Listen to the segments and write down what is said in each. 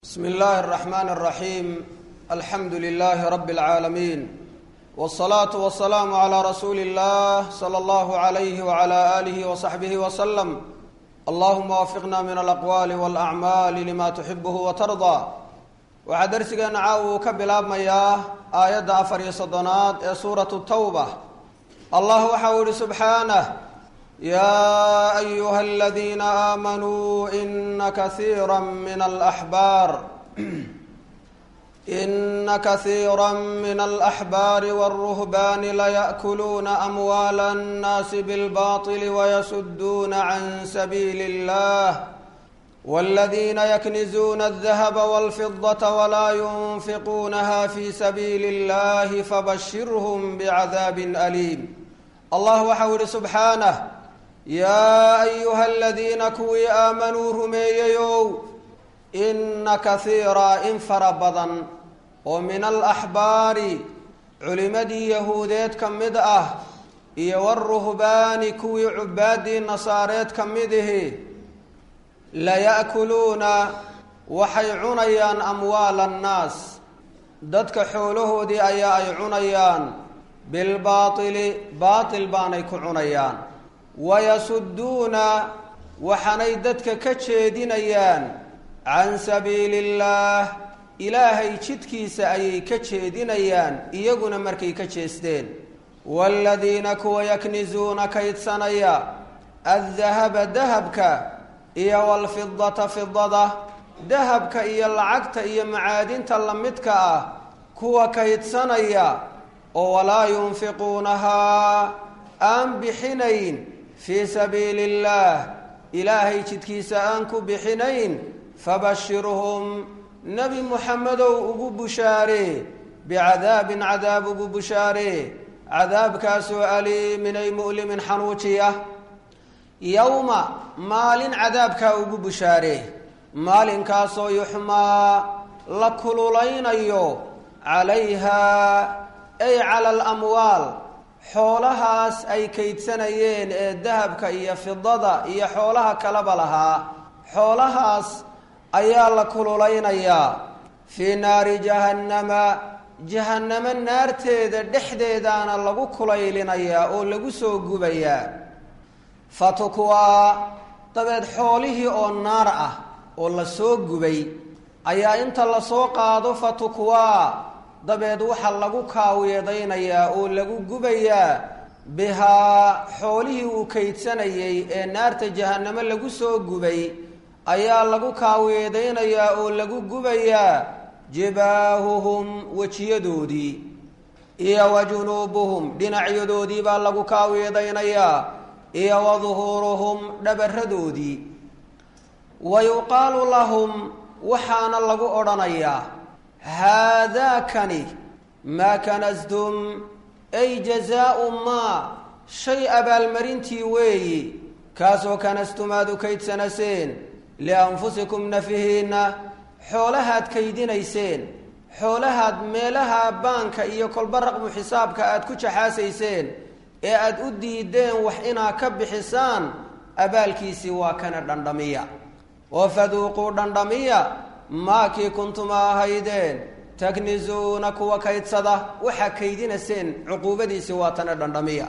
bsm اllahi الرحmn الرaحيم alxamdu لlh rb العaalمين والصlaaة والسlاam عlى rasuuli الlah slى اllah عlyh وعlى آlih وصaxbih وsلم allahuma wafiqna min alaqwaali wاlأcmaali lima tuxibh وtarضى waxaa dersigeena caawa uu ka bilaabmayaa aayadda afar iyo soddonaad ee suuraة الtawbة allah waxa uu ihi subxaanه ya ayuha aladiina aamanuu ina kaiira min alaxbaar ina kaiira min alaxbaari wاlruhbaani laya'kuluuna amwaala annaasi bilbaطili wayasuduuna can sabiili اllah wاladiina yaknizuuna aldahaba wاlfidaةa walaa yunfiquunaha fi sabiili اllahi fabashirhm bicadaabi aliim allah waxau yihi subxaanah yaa ayuha aladiina kuwii aamanuu rumeeyeyow inna kaiira in fara badan oo min alaxbaari culimadii yahuudeed ka mid ah iyo waruhbaani kuwii cubaadii nasaareed ka mid ihi laya'kuluuna waxay cunayaan amwaala annaas dadka xoolahoodii ayaa ay cunayaan bilbaatili baatil baanay ku cunayaan wayasuduuna waxaanay dadka ka jeedinayaan can sabiili illaah ilaahay jidkiisa ayay ka jeedinayaan iyaguna markay ka jeesteen waaladiina kuwa yaknizuuna kaydsanaya addahaba dahabka iyo walfidata fidada dahabka iyo lacagta iyo macaadinta lamidka ah kuwa kaydsanaya oo walaa yunfiquunahaa aan bixinayn fii sabiili illaah ilaahay jidkiisa aan ku bixinayn fabashirhum nebi muxamedow ugu bushaaree bicadaabin cadaab ugu bushaaree cadaabkaasoo aliimin ay mu'limin xanuujiya yowma maalin cadaabkaa ugu bushaaree maalinkaasoo yuxmaa la kululaynayo calayhaa ay cala alamwaal xoolahaas ay kaydsanayeen ee dahabka iyo fidada iyo xoolaha kaleba lahaa xoolahaas ayaa la kululaynayaa fii naari jahannama jahannamo naarteeda dhexdeedaana lagu kulaylinayaa oo lagu soo gubayaa fatukwaa dabeed xoolihii oo naar ah oo la soo gubay ayaa inta lasoo qaado fatukwaa dabeed waxaa lagu kaawiyeedaynayaa oo lagu gubayaa bihaa xoolihii uu kaydsanayay ee naarta jahannamo lagu soo gubay ayaa lagu kaawiyeedaynayaa oo lagu gubayaa jibaahuhum wejiyadoodii iyo wa junuubuhum dhinacyadoodii baa lagu kaawiyeedaynayaa iyo wa duhuuruhum dhabaradoodii wa yuqaalu lahum waxaana lagu odhanayaa haadaakani maa kanastum ay jazaau maa shay abaalmarintii weeyi kaasoo kanastum aada u kaydsanaseen lianfusikum nafihiinna xoolahaad kaydinayseen xoolahaad meelaha baanka iyo kolba raqmu xisaabka aada ku jaxaasayseen ee aada u diideen wax inaa ka bixisaan abaalkiisii waa kana dhandhamiya oo faduuquu dhandhamiya maakii kuntuma ahaydeen taknizuuna kuwa kaydsada waxaa kaydinaseen cuquubadiisii waa tana dhandhamiya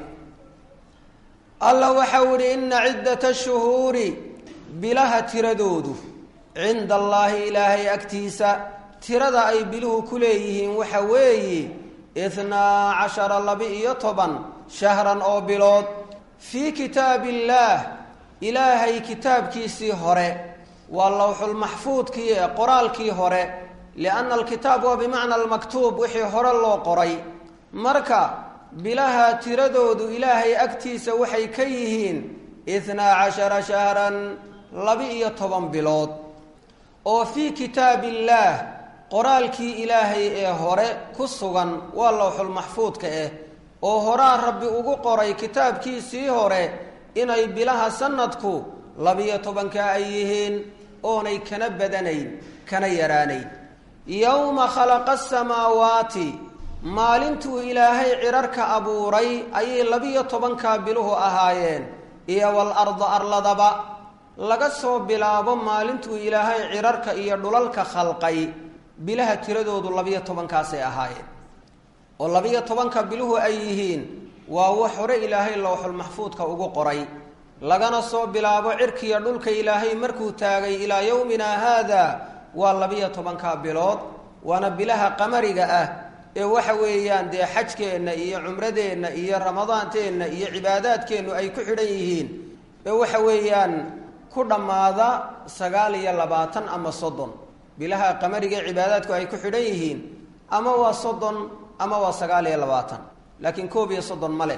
alla waxau ihi ina ciddata shuhuuri bilaha tiradoodu cinda allaahi ilaahay agtiisa tirada ay biluhu ku leeyihiin waxa weeye ithnaa cashara laba-iyo toban shahran oo bilood fii kitaabi illaah ilaahay kitaabkiisii hore waa lowxulmaxfuudkii ee qoraalkii hore lianna alkitaab waa bimacna almaktuub wixii hore loo qoray marka bilaha tiradoodu ilaahay agtiisa waxay ka yihiin ithnaa cashara shahran laba-iyo toban bilood oo fii kitaabi illaah qoraalkii ilaahay ee hore ku sugan waa lowxulmaxfuudka ah oo horaa rabbi ugu qoray kitaabkiisii hore inay bilaha sanadku labiyo tobanka ay yihiin oonay kana badanayn kana yaraanayn yowma khalaqa asamaawaati maalintuu ilaahay cirarka abuuray ayay labiyo tobankaa biluhu ahaayeen iyo wal arda arladaba laga soo bilaabo maalintuu ilaahay cirarka iyo dhulalka khalqay bilaha tiradoodu labiyo tobankaasay ahaayeen oo labiyo tobanka biluhu ay yihiin waa wax hore ilaahay lowxul maxfuudka ugu qoray lagana soo bilaabo cirkiiyo dhulka ilaahay markuu taagay ilaa yowmina haada waa labiyo tobanka bilood waana bilaha qamariga ah ee waxa weeyaan dee xajkeenna iyo cumradeenna iyo ramadaanteenna iyo cibaadaadkeennu ay ku xidhan yihiin ee waxa weeyaan ku dhammaada sagaal iyo labaatan ama soddon bilaha qamariga ee cibaadaadku ay ku xidhan yihiin ama waa soddon ama waa sagaal iyo labaatan laakiin koob iyo soddon ma leh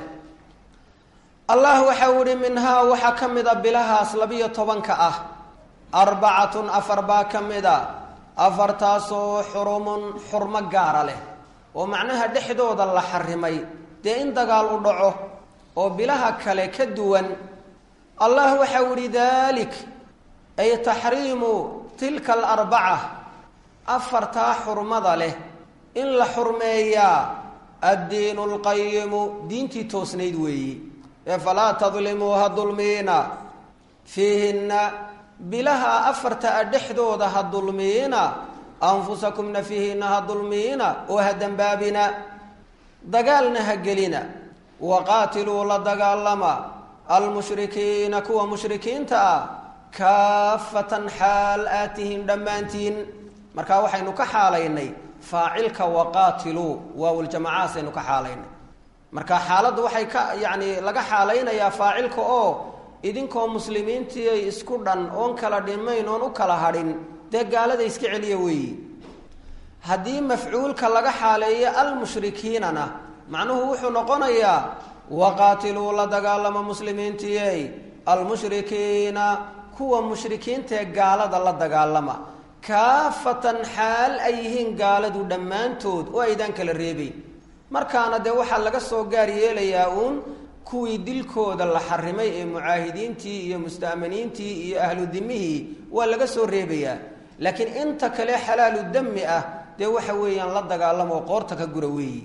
allah waxa uu ihi minhaa waxaa ka mid a bilahaas labiyo tobanka ah arbacatun afar baa ka mid a afartaasoo xurumun xurmo gaara leh oo macnaha dhexdooda la xarimay dee in dagaal u dhaco oo bilaha kale ka duwan allah waxa uu ihi dalik ay taxriimu tilka alarbaca afartaa xurmada leh in la xurmeeyaa addiinu lqayimu diintii toosnayd weeyi ee falaa tadlimuu ha dulmiina fiihinna bilaha afarta a dhexdooda ha dulmiina anfusakumna fiihinna ha dulmiina oo ha dembaabina dagaalna ha gelina waqaatiluu la dagaalama almushrikiina kuwa mushrikiinta ah kaafatan xaal aad tihiin dhammaantiin markaa waxaynu ka xaalaynay faacilka waqaatiluu waawljamacaasaynu ka xaalaynay marka xaaladda waxay ka yacni laga xaalaynayaa faacilka oo idinkoo muslimiintii ay isku dhan oon kala dhimayn oon u kala hadhin dee gaalada iska celiya weeyi haddii mafcuulka laga xaaleeyo almushrikiinana macnuhu wuxuu noqonayaa waqaatiluu la dagaalama muslimiintiyey almushrikiina kuwa mushrikiintaee gaalada la dagaalama kaafatan xaal ay yihiin gaaladu dhammaantood oo aydaan kala reebayn markaana dee waxaa laga soo gaar yeelayaa uun kuwii dilkooda la xarimay ee mucaahidiintii iyo musta'maniintii iyo ahlu dimihii waa laga soo reebayaa laakiin inta kale xalaalu dami ah dee waxa weeyaan la dagaalamoo qoorta ka gura weeyi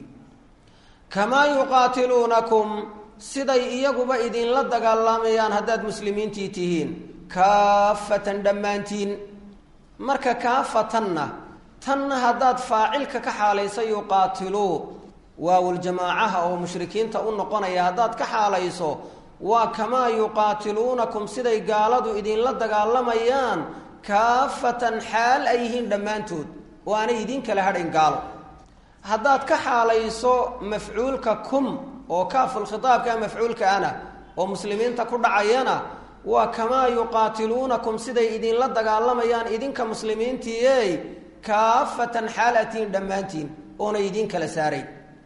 kamaa yuqaatiluunakum siday iyaguba idinla dagaalamayaan haddaad muslimiintii tihiin kaafatan dhammaantiin marka kaafatanna tanna haddaad faacilka ka xaalaysa yuqaatiluu waawuljamaacaha oo mushrikiinta u noqonaya haddaad ka xaalayso waa kamaa yuqaatiluunakum siday gaaladu idinla dagaalamayaan kaafatan xaal ay yihiin dhammaantood oo aanay idiin kala hadhayn gaalo haddaad ka xaalayso mafcuulka kum oo kaafulkhitaabka mafcuulka ana oo muslimiinta ku dhacayana waa kamaa yuqaatiluunakum siday idinla dagaalamayaan idinka muslimiintiiey kaafatan xaal atiin dhammaantiin oonay idiin kala saarayn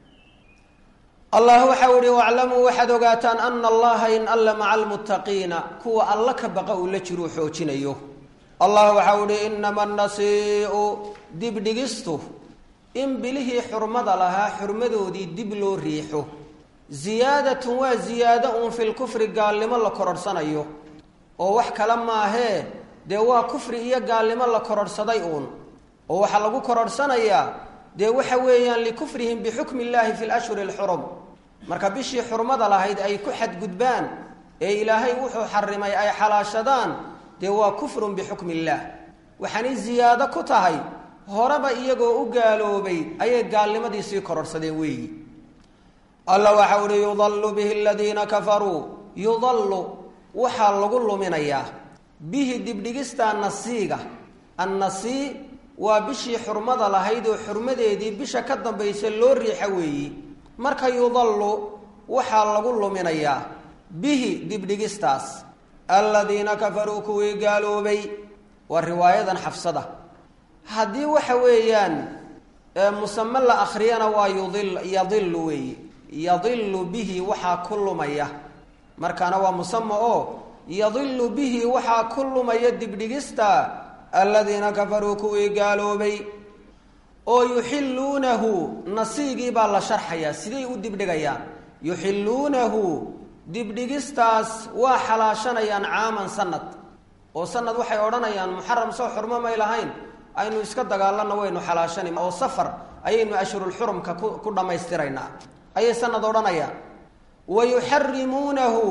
allah waxau ihi waclamuu waxaad ogaataan ana allaha in alla maca almuttaqiina kuwa alla ka baqa uu la jiruu xoojinayo allah waxau ihi inama nasiiu dibdhigistu in bilihii xurmada lahaa xurmadoodii dib loo riixo ziyaadatun waa ziyaado uun fi lkufri gaalnimo la kororhsanayo oo wax kale maahee dee waa kufri iyo gaalnimo la kororhsaday uun oo waxaa lagu kororhsanayaa dee waxa weeyaan likufrihim bixukmi illaahi fi lashhuri alxurum marka bishii xurmada lahayd ay ku xadgudbaan ee ilaahay wuxuu xarimay ay xalaashadaan dee waa kufrun bixukmi illaah waxaanay ziyaado ku tahay horeba iyagoo u gaaloobay ayay gaalnimadii sii kororhsadeen weeyi alla waxau uhi yudallu bihi aladiina kafaruu yudallu waxaa lagu luminayaa bihi dibdhigistaa nasiiga annasii waa bishii xurmada lahayd oo xurmadeedii bisha ka dambaysa loo riixa weeyi marka yudallu waxaa lagu luminayaa bihi dibdhigistaas aladiina kafaruu kuwii gaaloobay waa riwaayadan xafsada haddii waxa weeyaan musame la akriyana waa yudil yadilu weeyi yadilu bihi waxaa ku lumaya markaana waa musame oo yadilu bihi waxaa ku lumaya dibdhigista aladiina kafaruu kuwii gaaloobay oo yuxilluunahu nasiigii baa la sharxayaa siday u dibdhigayaan yuxilluunahu dibdhigistaas waa xalaashanayaan caaman sanad oo sanad waxay odhanayaan muxaram soo xurmo may lahayn aynu iska dagaalana waynu xalaashani oo safar ayaynu ashhurulxurumka ku ku dhammaystiraynaa ayay sanad odhanayaan wa yuxarimuunahu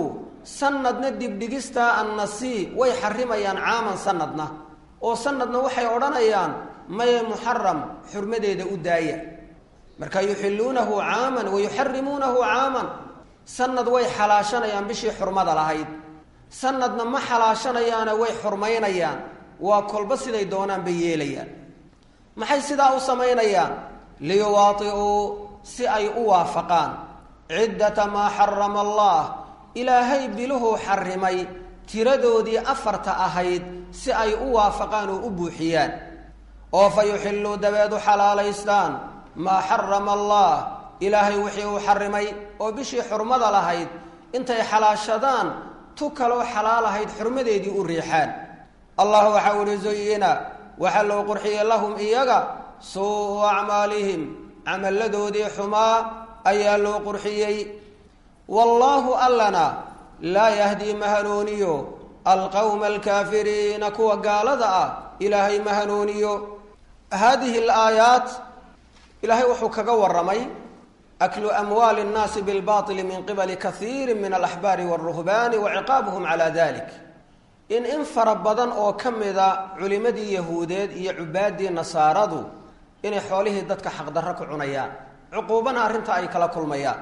sanadna dibdhigistaa annasii way xarimayaan caaman sanadna oo sanadna waxay odhanayaan maye muxaram xurmadeeda u daaya marka yuxiluunahu caaman wa yuxarimuunahu caaman sanad way xalaashanayaan bishii xurmada lahayd sanadna ma xalaashanayaana way xurmaynayaan waa kolba siday doonaan bay yeelayaan maxay sidaa u samaynayaan liyuwaai'uu si ay u waafaqaan ciddata maa xarama allah ilaahay biluhuu xarimay tiradoodii afarta ahayd si ay u waafaqaan oo u buuxiyaan oo fa yuxilluu dabeed u xalaalaystaan maa xarama allah ilaahay wixii uu xarimay oo bishii xurmada lahayd intay xalaashadaan tu kaloo xalaal ahayd xurmadeedii u riixaan allah waxa uhi zuyina waxaa loo qurxiyey lahum iyaga suu acmaalihim camalladoodii xumaa ayaa loo qurxiyey wallaahu allana laa yahdii ma hanuuniyo alqowma alkaafiriina kuwa gaalada ah ilaahay ma hanuuniyo haadihi alaayaat ilaahay wuxuu kaga waramay aklu amwaali nnaasi bilbaili min qibali kaiiri min alaxbaari walruhbaani wa ciqaabuhum calaa dalik in in fara badan oo ka mida culimadii yahuudeed iyo cubaadii nasaaradu inay xoolihii dadka xaqdarro ku cunayaan cuquubana arrinta ay kala kulmayaan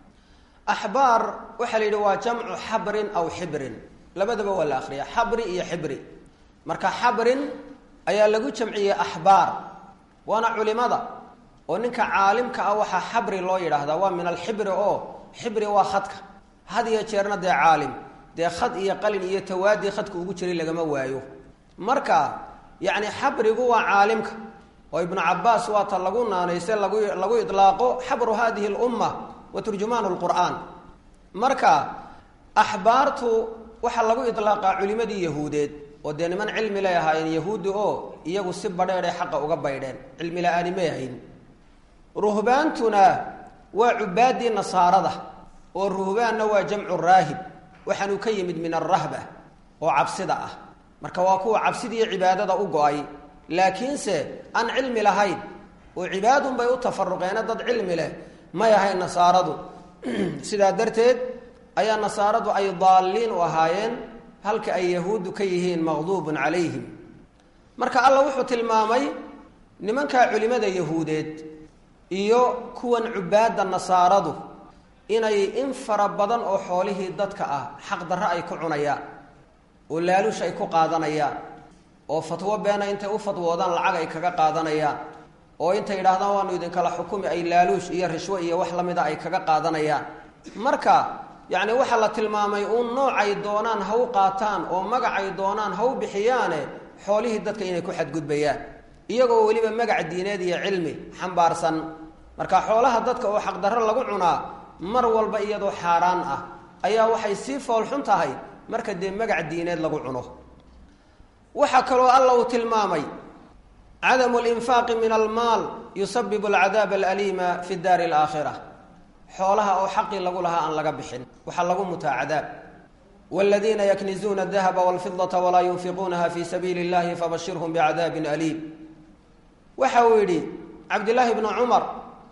axbaar waxaa la yidhi waa jamcu xabrin aw xibrin labadaba waa la akriya xabri iyo xibri marka xabrin ayaa lagu jamciyey axbaar waana culimada oo ninka caalimka ah waxaa xabri loo yidhaahdaa waa min alxibri oo xibri waa khadka had iyo jeerna dee caalim dee khad iyo qalin iyo tawaadii khadka ugu jiray lagama waayo marka yacni xabrigu waa caalimka oo ibnu cabaas waa ta lagu naanayse lagu lagu idlaaqo xabru hadihi lumma wa turjumaan lqur'aan marka axbaartu waxaa lagu idlaaqaa culimadii yahuudeed oo dee niman cilmi lay ahaayeen yahuudi oo iyagu si badheedhay xaqa uga baydheen cilmi la-aani may ahayn ruhbaantuna waa cubaadii nasaarada oo ruhbaanna waa jamcu raahib waxaanuu ka yimid min alrahba oo cabsida ah marka waa kuwa cabsidiiyo cibaadada u go-ay laakiinse aan cilmi lahayn oo cibaadun bay u tafaruqeene dad cilmi leh may ahayn nasaaradu sidaa darteed ayaa nasaaradu ay daalliin u ahaayeen halka ay yahuuddu ka yihiin maqduubun calayhim marka alla wuxuu tilmaamay nimankaa culimada yahuudeed iyo kuwan cubaadda nasaaradu inay in fara badan oo xoolihii dadka ah xaqdarro ay ku cunayaan oo laaluush ay ku qaadanayaan oo fatwo beena intay u fatwoodaan lacag ay kaga qaadanayaan oo intay yidhahdaan waanu idinkala xukumi ay laaluush iyo rishwo iyo wax la mida ay kaga qaadanayaan marka yacni waxaa la tilmaamay uun noocay doonaan ha u qaataan oo magacay doonaan ha u bixiyaane xoolihii dadka inay ku xadgudbayaan iyagoo weliba magac diineed iyo cilmi xambaarsan marka xoolaha dadka oo xaqdarro lagu cunaa mar walba iyadoo xaaraan ah ayaa waxay sii foolxun tahay marka dee magac diineed lagu cuno waxaa kaloo alla uu tilmaamay cadamu linfaaqi min almaal yusabibu alcadaaba alaliima fi daari alaakhira xoolaha oo xaqii lagu lahaa aan laga bixin waxaa lagu mutaa cadaab wladiina yaknizuuna adahaba walfidata walaa yunfiquunaha fi sabiili اllahi fabashirhum bicadaabin aliim waxa uu yidhi cabdillaahi bnu cumar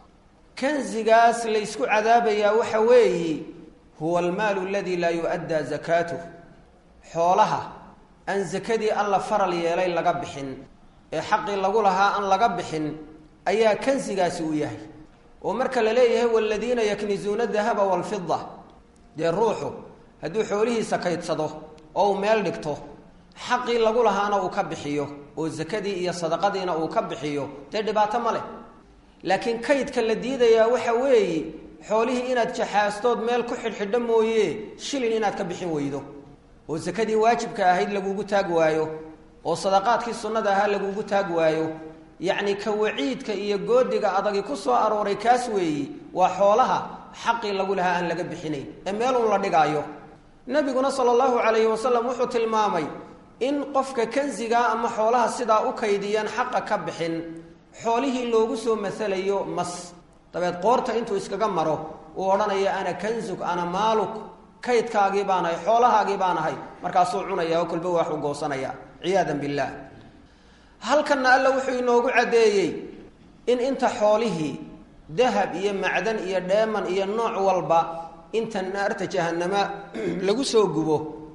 kanzigaas laysku cadaabayaa waxa weeyi huwa almaalu aladi laa yu'addaa zakaatuh xoolaha aan sakadii alla faral yeelay laga bixin ee xaqii lagu lahaa aan laga bixin ayaa kansigaasi u yahay oo marka la leeyahay waladiina yaknizuuna dahaba walfida dee ruuxu hadduu xoolihiisa kaydsado oo uu meel dhigto xaqii lagu lahaana uu ka bixiyo oo sakadii iyo sadaqadiina uu ka bixiyo dee dhibaato ma leh laakiin kaydka la diidayaa waxa weeye xoolihii inaad jaxaastood meel ku xidhxidho mooye shilin inaad ka bixin weydo oo sakadii waajibka ahayd lagugu taag waayo oo sadaqaadkii sunnada ahaa lagugu taag waayo yacni ka waciidka iyo goodiga adagi ku soo arooray kaas weeyi waa xoolaha xaqii lagu lahaa aan laga bixinayn ee meelun la dhigaayo nabiguna sala allahu calayhi wasalam wuxuu tilmaamay in qofka kansigaa ama xoolaha sidaa u kaydiyaan xaqa ka bixin xoolihii loogu soo masalayo mas dabeed qoorta intuu iskaga maro uu odhanaya ana kanzug ana maaluk kaydkaagii baan ahay xoolahaagii baan ahay markaasuu cunaya oo kolba waxuu goosanaya ciyaadan billaah halkanna alla wuxuu inoogu caddeeyey in inta xoolihii dahab iyo macdan iyo dheeman iyo nooc walba inta naarta jahanama lagu soo gubo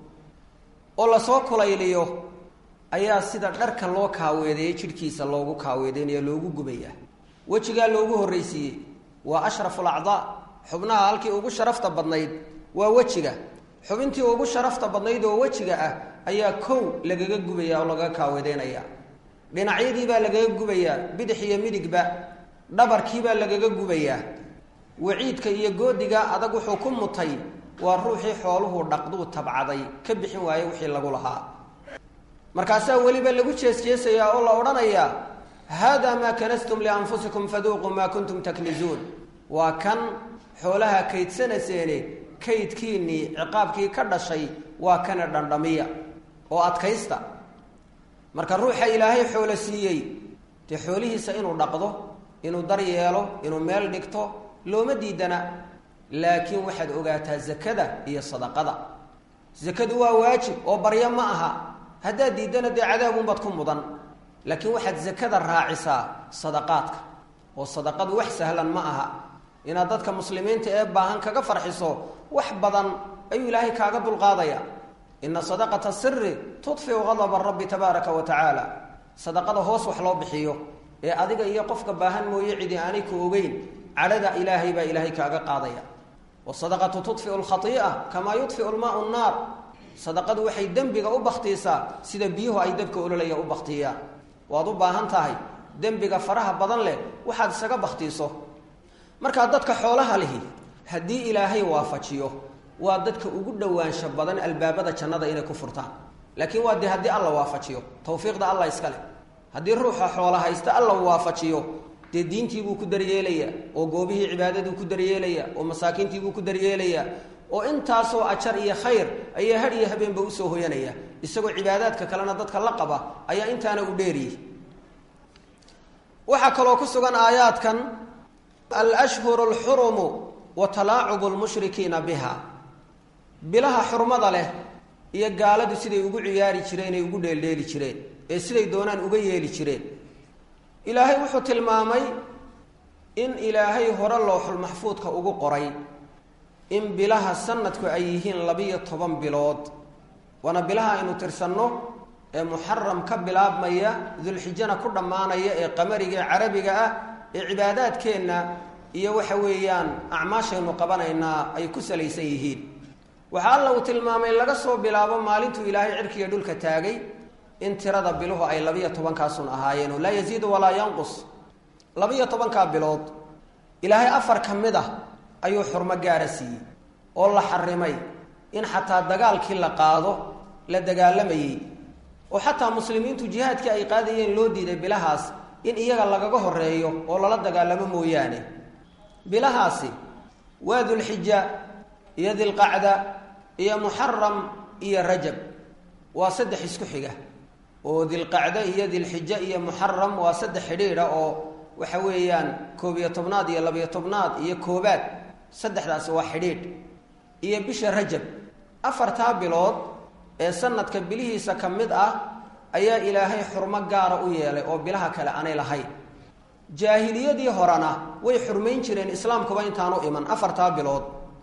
oo lasoo kulayliyo ayaa sida dharka loo kaaweedeeyey jidhkiisa loogu kaaweedeynaya loogu gubaya wejigaa loogu horraysiiyey waa ashrafu alacdaa xubnaha halkii ugu sharafta badnayd waa wejiga xubintii ugu sharafta badnayd oo wejiga ah ayaa kow lagaga gubaya oo lagaga kaaweedeynaya dhinacyadii baa lagaga gubayaa bidix iyo midigba dhabarkii baa lagaga gubayaa waciidka iyo goodiga adag wuxuu ku mutay waa ruuxii xooluhu dhaqduu tabcaday ka bixin waaye wixii lagu lahaa markaasaa weliba lagu jeesjeesayaa oo la odhanayaa haadaa maa kanastum lianfusikum faduuquu maa kuntum taknizuun waa kan xoolaha kaydsanaseene kaydkiinnii ciqaabkii ka dhashay waa kana dhandhamiya oo adkaysta marka ruuxa ilaahay xoolo siiyey dee xoolihiisa inuu dhaqdo inuu daryeelo inuu meel dhigto looma diidana laakiin waxaad ogaataa zakada iyo sadaqada zakadu waa waajib oo baryo ma aha haddaad diiddana dee cadaabunbaad ku mudan laakiin waxaad zakada raacisaa sadaqaadka oo sadaqadu wax sahlan ma aha inaad dadka muslimiinta ee baahan kaga farxiso wax badan ayuu ilaahay kaaga dulqaadaya ina sadaqata siri tudfiu gadaba rabbi tabaaraka wa tacaala sadaqada hoos wax loo bixiyo ee adiga iyo qofka baahan mooye cidi aanay ku ogeyn cadhada ilaahay baa ilaahay kaaga qaadaya wasadaqatu tudfiu lkhai'a kamaa yudfiu lmaau nnaar sadaqadu waxay dembiga u baktiisaa sida biyuhu ay dabka ololaya u baktiyaan waad u baahan tahay dembiga faraha badan leh waxaad isaga baktiiso markaa dadka xoolaha lihi haddii ilaahay waafajiyo waa dadka ugu dhowaansho badan albaabada jannada inay ku furtaan laakiin waa dee haddii alla waafajiyo tawfiiqda alla iska leh haddii ruuxa xoola haysta alla waafajiyo dee diintiibuu ku daryeelaya oo goobihii cibaadaduu ku daryeelaya oo masaakiintiibuu ku daryeelaya oo intaasoo ajar iyo khayr ayaa had iyo habeenba usoo hoyanaya isagoo cibaadaadka kalena dadka la qaba ayaa intaana u dheeriyey waxaa kaloo ku sugan aayaadkan alashhuru alxurumu wa talaacubu lmushrikiina biha bilaha xurmada leh iyo gaaladu siday ugu ciyaari jireen ay ugu dheeldheeli jireen ee siday doonaan uga yeeli jireen ilaahay wuxuu tilmaamay in ilaahay hore looxul maxfuudka ugu qoray in bilaha sanadku ay yihiin labiyo toban bilood waana bilaha aynu tirsanno ee muxaram ka bilaabmaya dulxijana ku dhammaanaya ee qamariga ee carabiga ah ee cibaadaadkeenna iyo waxa weeyaan acmaashaynu qabanaynaa ay ku salaysan yihiin waxaa alla uu tilmaamay laga soo bilaabo maalintuu ilaahay cirkiiyo dhulka taagay in tirada biluhu ay labiyo tobankaasun ahaayeen oo laa yaziidu walaa yanqus labiyo tobankaa bilood ilaahay afar ka mid ah ayuu xurmo gaara siiyey oo la xarimay in xataa dagaalkii la qaado la dagaalamayey oo xataa muslimiintu jihaadkii ay qaadayeen loo diiday bilahaas in iyaga lagaga horeeyo oo lala dagaalamo mooyaane bilahaasi waa dulxija iyo dilqacda iyo muxaram iyo rajab waa saddex isku xiga oo dilqacda iyo dilxija iyo muxaram waa saddex xidhiidha oo waxa weeyaan koob iyo tobnaad iyo labiyo tobnaad iyo koobaad saddexdaasi waa xidhiidh iyo bisha rajab afartaa bilood ee sanadka bilihiisa ka mid ah ayaa ilaahay xurmo gaara u yeelay oo bilaha kale aanay lahayn jaahiliyadii horena way xurmayn jireen islaamkuba intaanu iman afartaa bilood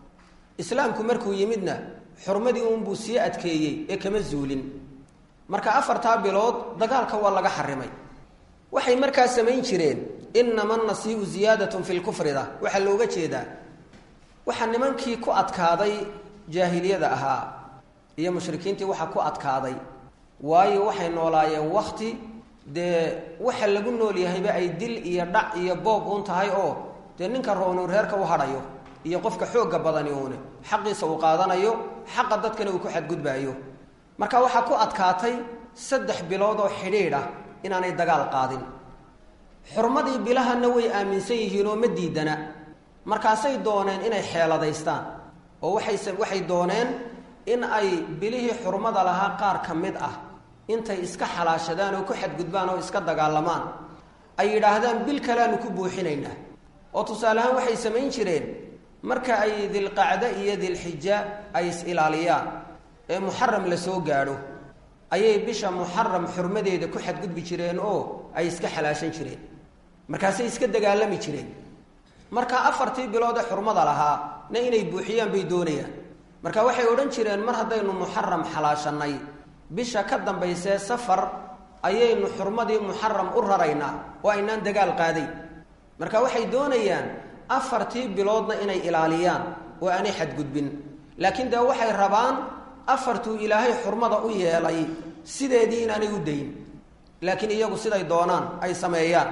islaamku markuu yimidna xurmadii uunbuu sii adkeeyey ee kama zuulin marka afartaa bilood dagaalka waa laga xarimay waxay markaa samayn jireen inama nasiiu ziyaadatun fi lkufrida waxaa looga jeedaa waxaa nimankii ku adkaaday jaahiliyada ahaa iyo mushrikiintii waxaa ku adkaaday waayo waxay noolaayeen wakti dee waxa lagu nool yahayba ay dil iyo dhac iyo boob uun tahay oo dee ninka roonuu reerka u hadhayo iyo qofka xoogga badani uune xaqiisa uu qaadanayo xaqa dadkana uu ku xadgudbaayo marka waxaa ku adkaatay saddex bilood oo xidhiidh ah inaanay dagaal qaadin xurmadii bilahana way aaminsan yihiin oo ma diidana markaasay dooneen inay xeeladaystaan oo waxayse waxay dooneen in ay bilihii xurmada lahaa qaar ka mid ah intay iska xalaashadaan oo ku xadgudbaan oo iska dagaalamaan ay yidhaahdaan bil kaleanu ku buuxinaynaa oo tusaale ahaan waxay samayn jireen marka ay dilqacdo iyo dilxija ay is-ilaaliyaan ee muxaram la soo gaadho ayay bisha muxaram xurmadeeda ku xadgudbi jireen oo ay iska xalaashan jireen markaasay iska dagaalami jireen marka afartii bilood ee xurmada lahaa na inay buuxiyaan bay doonayaan marka waxay odhan jireen mar haddaynu muxaram xalaashanay bisha ka dambaysee safar ayaynu xurmadii muxaram u raraynaa oo aynaan dagaal qaaday marka waxay doonayaan afartii biloodna inay ilaaliyaan oo aanay xadgudbin laakiin dee waxay rabaan afartuu ilaahay xurmada u yeelay sideedii inaanay u dayn laakiin iyagu siday doonaan ay sameeyaan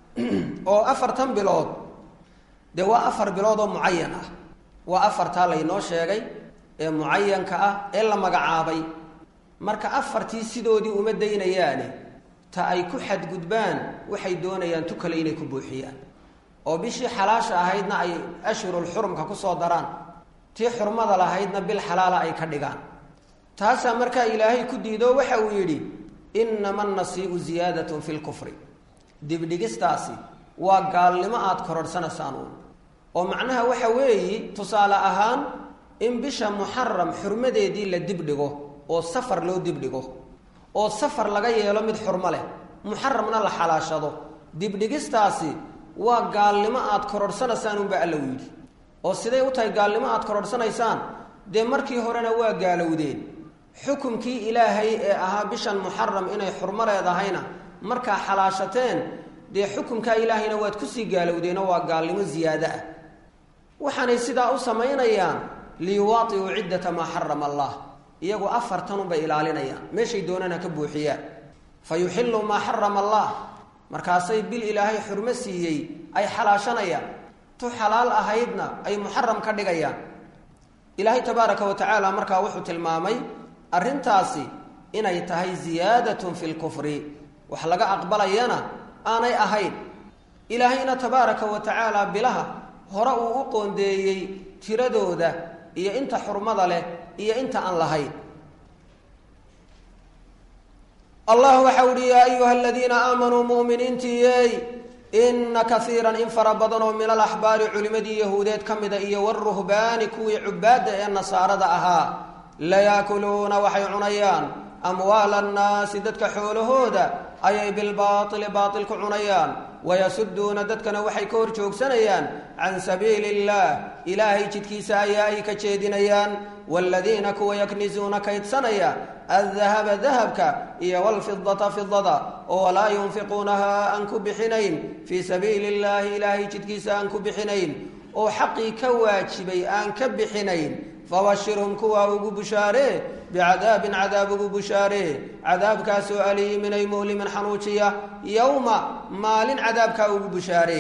oo afartan bilood dee waa afar bilood oo mucayan ah waa afartaa laynoo sheegay ee mucayanka ah ee la magacaabay marka afartii sidoodii uma daynayaane ta ay ku xadgudbaan waxay doonayaan tu kale inay ku buuxiyaan oo bishii xalaasha ahaydna ay ashhurul xurumka kusoo daraan tii xurmada lahaydna bil xalaala ay ka dhigaan taasaa markaa ilaahay ku diido waxa uu yidhi innama nasiibu ziyaadatun fi lkufri dibdhigistaasi waa gaalnimo aada kororhsanaysaan uun oo macnaha waxa weeyi tusaale ahaan in bisha muxaram xurmadeedii la dibdhigo oo safar loo dibdhigo oo safar laga yeelo mid xurmo leh muxaramna la xalaashado dibdhigistaasi waa gaalnimo aada kororhsanaysaan unba alla u yidhi oo siday u tahay gaalnimo aada kororhsanaysaan dee markii horena waa gaalowdeen xukumkii ilaahay ee ahaa bishan muxaram inay xurmo leedahayna markaa xalaashateen dee xukumkaa ilaahayna waad kusii gaalowdeenoo waa gaalnimo ziyaado ah waxaanay sidaa u samaynayaan liyuwaatiu ciddata maa xarama allah iyagu afartanunbay ilaalinayaan meeshay doonaan ha ka buuxiyaan fa yuxillu maa xarama allah markaasay bil ilaahay xurmo siiyey ay xalaashanayaan tu xalaal ahaydna ay muxaram ka dhigayaan ilaahay tabaaraka wa tacaala markaa wuxuu tilmaamay arrintaasi inay tahay ziyaadatun fi lkufri wax laga aqbalayana aanay ahayn ilaahayna tabaaraka wa tacaala bilaha hore uu u qoondeeyey tiradooda iyo inta xurmada leh iyo inta aan lahayn allah waxau uhi yaa ayuha aladiina aamanuu mu'miniintiiyey ina kaiiran in fara badan oo min alaxbaari culimadii yahuudeed ka mida iyo waruhbaani kuwii cubaadda ee nasaarada ahaa layaakuluuna waxay cunayaan amwaala annaasi dadka xoolahooda ayay bilbaaili baatil ku cunayaan wayasuduuna dadkana waxay ka hor joogsanayaan can sabiili illaah ilaahay jidkiisa ayaa ay ka jeedinayaan waaladiina kuwa yaknisuuna kaydsanaya addahaba dahabka iyo walfidata fidada oo walaa yunfiquunaha aan ku bixinayn fii sabiili illaahi ilaahay jidkiisa aan ku bixinayn oo xaqii ka waajibay aan ka bixinayn fabashirhum kuwaa ugu bushaaree bicadaabin cadaab ugu bushaaree cadaabkaasoo aliimin ay mu'limin xanuujiya yowma maalin cadaabkaa ugu bushaaree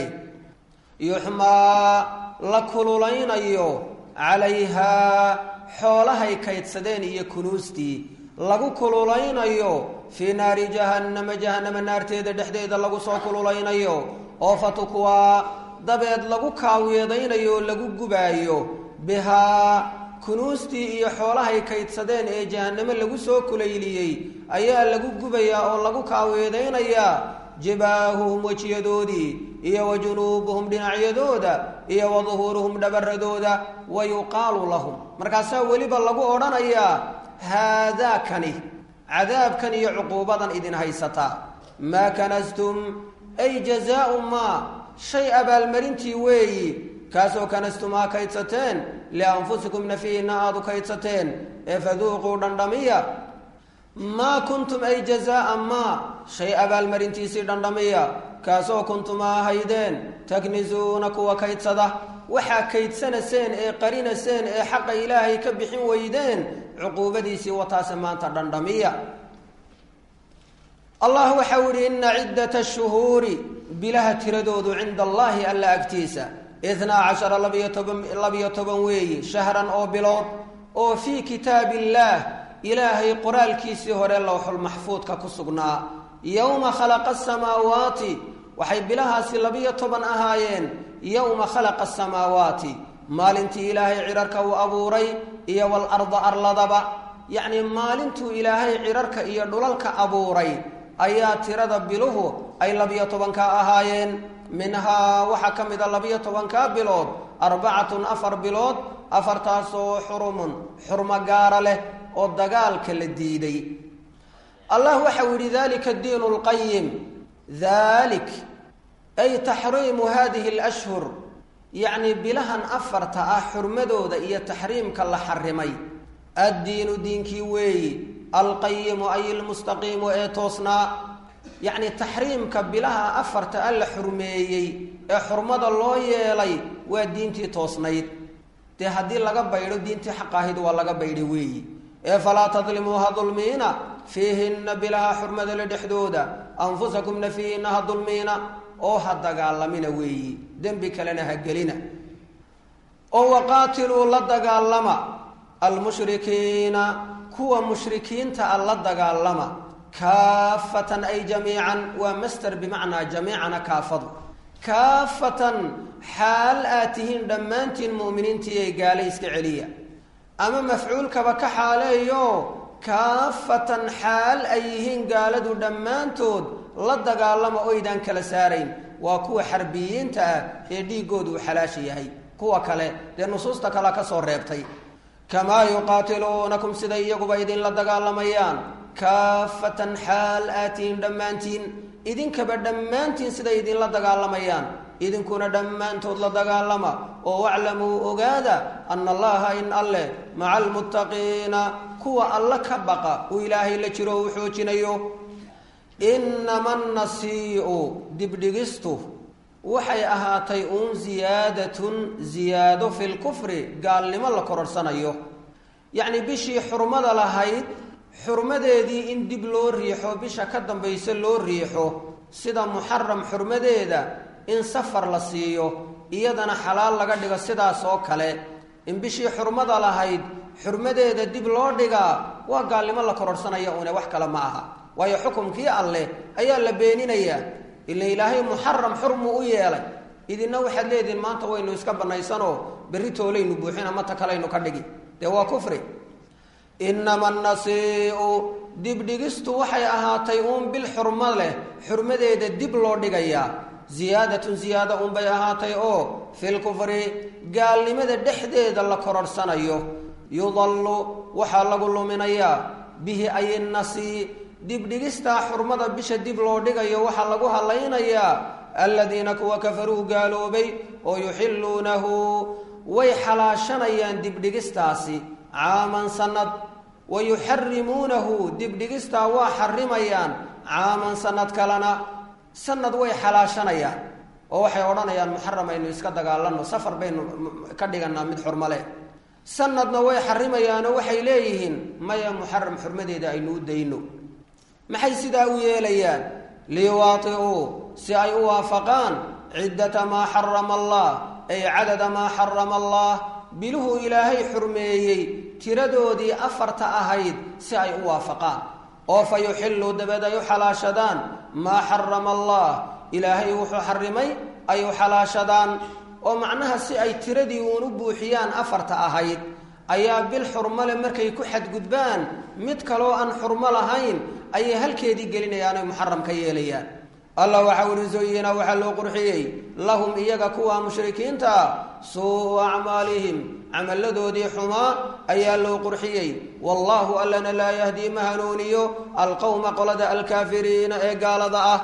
yuxmaa la kululaynayo calayhaa xoolahay kaydsadeen iyo kunuustii lagu kululaynayo fii naari jahannama jahannama naarteeda dhexdeeda lagu soo kululaynayo oo fatukwaa dabeed lagu kaawiyeedaynayo o lagu gubaayo bihaa kunuustii iyo xoolahay kaydsadeen ee jahannamo lagu soo kulayliyey ayaa lagu gubayaa oo lagu kaaweedaynayaa jibaahuhum wejiyadoodii iyo wa junuubuhum dhinacyadooda iyo wa duhuuruhum dhabaradooda wa yuqaalu lahum markaasaa weliba lagu odhanayaa haadaakani cadaabkan iyo cuquubadan idin haysataa maa kanastum ay jazaau maa shay abaalmarintii weeyi kaasoo kanastumaa kaydsateen lianfusikum nafiina aada u kaydsateen ee faduuquu dhandhamiya maa kuntum ay jazaa maa shay abaalmarintiisii dhandhamiya kaasoo kuntumaa ahaydeen taknisuuna kuwa kaydsada waxaa kaydsanaseen ee qarinaseen ee xaqa ilaahay ka bixin weydeen cuquubadiisii wataase maanta dhandhamiya allah waxau ihi ina ciddata shuhuuri bilaha tiradoodu cinda allahi alla agtiisa itnaa cashara labiyo toban labiyo toban weeyi shahran oo bilood oo fii kitaab illaah ilaahay qoraalkiisii hore lowxulmaxfuudka ku sugnaa yowma khalaqa asamaawaati waxay bilahaasi labiyo toban ahaayeen yowma khalaqa asamaawaati maalintii ilaahay cidharka uu abuuray iyo walarda arladaba yacnii maalintuu ilaahay cidharka iyo dhulalka abuuray ayaa tirada biluhu ay labiyo tobanka ahaayeen minhaa waxaa ka mid a labiyo tobankaa bilood arbacatun afar bilood afartaasoo xurumun xurmo gaara leh oo dagaalka la diiday allah waxau yidhi dalika diinu lqayim dalik ay taxriimu hadihi alashhur yacni bilahan afarta ah xurmadooda iyo taxriimka la xarimay addiinu diinkii weeyi alqayimu ay ilmustaqiimu ee toosnaa yacni taxriimka bilaha afarta a la xurmeeyey ee xurmada loo yeelay waa diintii toosnayd dee haddii laga baydho diintii xaqaahid waa laga baydhay weeyi ee falaa tadlimuu ha dulmiina fiihinna bilaha xurmadale dhexdooda anfusakum nafihiina ha dulmiina oo ha dagaalamina weeyi dembi kalena ha gelina oo waqaatiluu la dagaalama almushrikiina kuwa mushrikiinta a la dagaalama kaafatan ay jamiican waa master bimacnaa jamiicana kaafadu kaafatan xaal aad tihiin dhammaantiin mu'miniintii ay gaale iska celiya ama mafcuulkaba ka xaaleeyo kaafatan xaal ay yihiin gaaladu dhammaantood la dagaalama oydaan kala saarayn waa kuwa xarbiyiinta ah ee dhiiggoodu uu xalaasha yahay kuwa kale dee nusuusta kale ka soo reebtay kamaa yuqaatiluunakum siday iyaguba idinla dagaalamayaan kaafatan xaal aatihiin dhammaantiin idinkaba dhammaantiin siday idinla dagaalamayaan idinkuna dhammaantood la dagaalama oo waclamuu ogaada ana allaha in alleh maca almuttaqiina kuwa alla ka baqa uu ilaahay la jiro uu xoojinayo inama nasii'u dibdhigistu waxay ahaatay uun ziyaadatun ziyaado fi lkufri gaalnimo la kororsanayo yacni bishii xurmada lahayd xurmadeedii in dib loo riixo bisha ka dambaysa loo riixo sida muxaram xurmadeeda in safar la siiyo iyadana xalaal laga dhigo sidaas oo kale in bishii xurmada lahayd xurmadeeda dib loo dhigaa waa gaalnimo la kororsanaya une wax kale ma aha waayo xukumkii alleh ayaa la beeninayaa ila ilaahay muxaram xurmu u yeelay idina waxaad leedihin maanta waynu iska banaysanoo berri toolaynu buuxin ama ta kalaynu ka dhigi dee waa kufri inama nasii'u dibdhigistu waxay ahaatay uun bil xurmo leh xurmadeeda dib loo dhigayaa ziyaadatun ziyaada unbay ahaatay oo filkufri gaalnimada dhexdeeda la kororsanayo yudallu waxaa lagu luminayaa bihi ay nasi dibdhigistaa xurmada bisha dib loo dhigayo waxaa lagu hadlaynayaa aladiina kuwa kafaruu gaaloobay oo yuxilluunahu way xalaashanayaan dibdhigistaasi caaman sanad wa yuxarimuunahu dibdhigistaa waa xarimayaan caaman sanad kalena sanad way xalaashanayaan oo waxay odhanayaan muxaram aynu iska dagaalano safar baynu ka dhiganaa mid xurmale sanadna way xarimayaanoo waxay leeyihiin maya muxaram xurmadeeda aynu u dayno maxay sidaa u yeelayaan liyuwaati'uu si ay u waafaqaan ciddata maa xarama allah ay cadada maa xarama allah biluhu ilaahay xurmeeyey tiradoodii afarta ahayd si ay u waafaqaan oo fa yuxilluu dabeed ay u xalaashadaan maa xarama allah ilaahay wuxuu xarimay ay u xalaashadaan oo macnaha si ay tiradii uun u buuxiyaan afarta ahayd ayaa bil xurmale markay ku xadgudbaan mid kaloo aan xurmo lahayn ayay halkeedii gelinayaan oy muxaram ka yeelayaan allah waxau ihi zuyina waxaa loo qurxiyey lahum iyaga kuwa mushrikiinta suu acmaalihim camalladoodii xumaa ayaa loo qurxiyey wallaahu allana laa yahdii ma hanuuniyo alqowma qolada alkaafiriina ee gaalada ah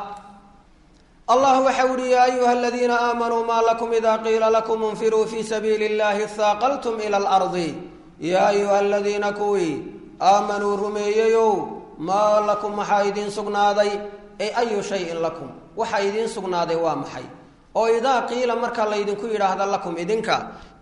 allah waxau ihi yaa ayuha aladiina aamanuu maa lakum ida qiila lakum infiruu fii sabiili اllahi haaqaltum ila alardi yaa ayuha aladiina kuwii aamanuu rumeeyeyow maa lakum maxaa idiin sugnaaday ay ayu shayin lakum waxa idiin sugnaaday waa maxay oo idaa qiila marka laydinku yidhaahda lakum idinka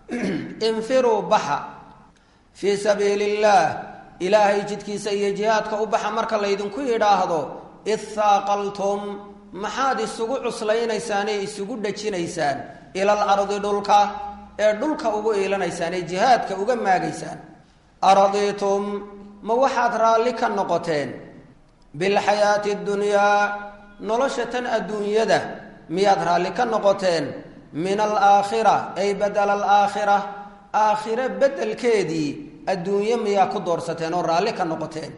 infiruu baxa fii sabiili illaah ilaahay jidkiisa iyo jihaadka u baxa marka laydinku yidhaahdo ithaaqaltum maxaad isugu cuslaynaysaan ee isugu dhajinaysaan ilal ardi dhulka ee dhulka ugu iilanaysaan ee jihaadka uga maagaysaan aradiitum ma waxaad raalli ka noqoteen bilxayaati dunyaa nolosha tan adduunyada miyaad raalli ka noqoteen min alaakhira ay badela alaakhira aakhire beddelkeedii adduunye miyaa ku doorsateen oo raalli ka noqoteen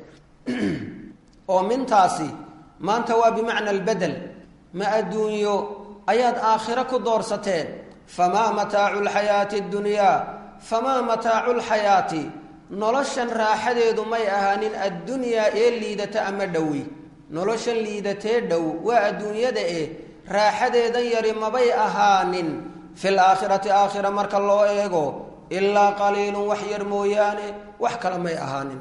oo mintaasi maanta waa bimacna albedel ma adduunyo ayaad aakhiro ku doorsateen famaa mataacu lxayaati ddunyaa famaa mataacu lxayaati noloshan raaxadeedu may ahaanin addunyaa ee liidata ama dhowi noloshan liidatee dhow waa adduunyada eh raaxadeedan yari mabay ahaanin fi laakhirati aakhira marka loo eego ilaa qaliilun wax yar mooyaane wax kale may ahaanin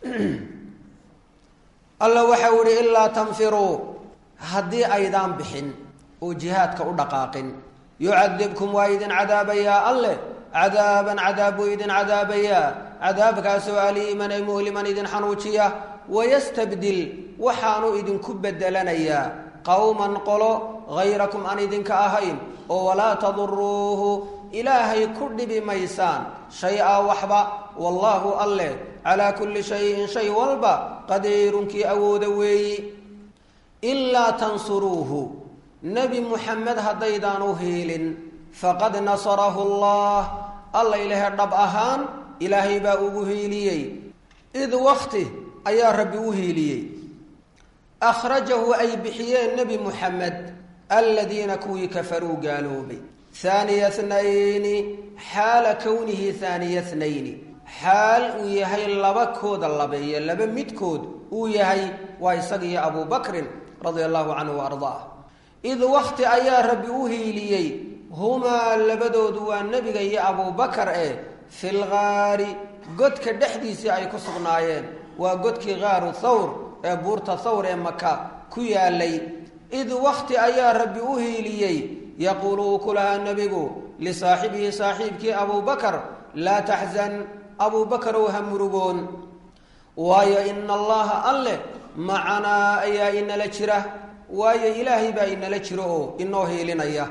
alla waxau ihi ilaa tanfiruu haddii aydaan bixin oo jihaadka u dhaqaaqin yucadibkum waa idin cadaabayaa alleh cadaaban cadaab buu idin cadaabayaa cadaabkaasoo aliiman ay muhliman idin xanuujiya wayastabdil waxaanu idinku bedelanayaa qowman qolo hayrakum aan idinka ahayn oo walaa taduruuhu ilaahay ku dhibi maysaan shay-a waxba wallaahu alleh calaa kulli shayin shay walba qadiirunkii awooda weeyi ilaa tansuruuhu nebi muxamed haddaydaan u hiilin faqad nasarahu allah alla ilahe dhab ahaan ilaahay baa ugu hiiliyey id wakti ayaa rabbi u hiiliyey akhrajahu ay bixiyeen nebi muxamed aladiina kuwii kafaruu gaaloobay haaniya thnayni xaala kownihi haaniya thnayni xaal uu yahay laba kooda labeeye laba midkood uu yahay waa isaga iyo abuu bakrin radia allahu canhu wa ardaah id wakti ayaa rabbi u hiiliyey humaa labadoodu waa nebiga iyo abuubakar eh fi lgaari godka dhexdiisii ay ku sugnaayeen waa godkii gaaru thawr ee buurta thawr ee maka ku yaalay id wakti ayaa rabbi u hiiliyey yaquulu uu ku lahaa nebigu lisaaxibihi saaxiibkii abuubakar laa taxzan abuubakarow ha murugoon waayo ina allaha alleh macanaa ayaa inala jira waayo ilaahay baa inala jiro oo inoo hiilinaya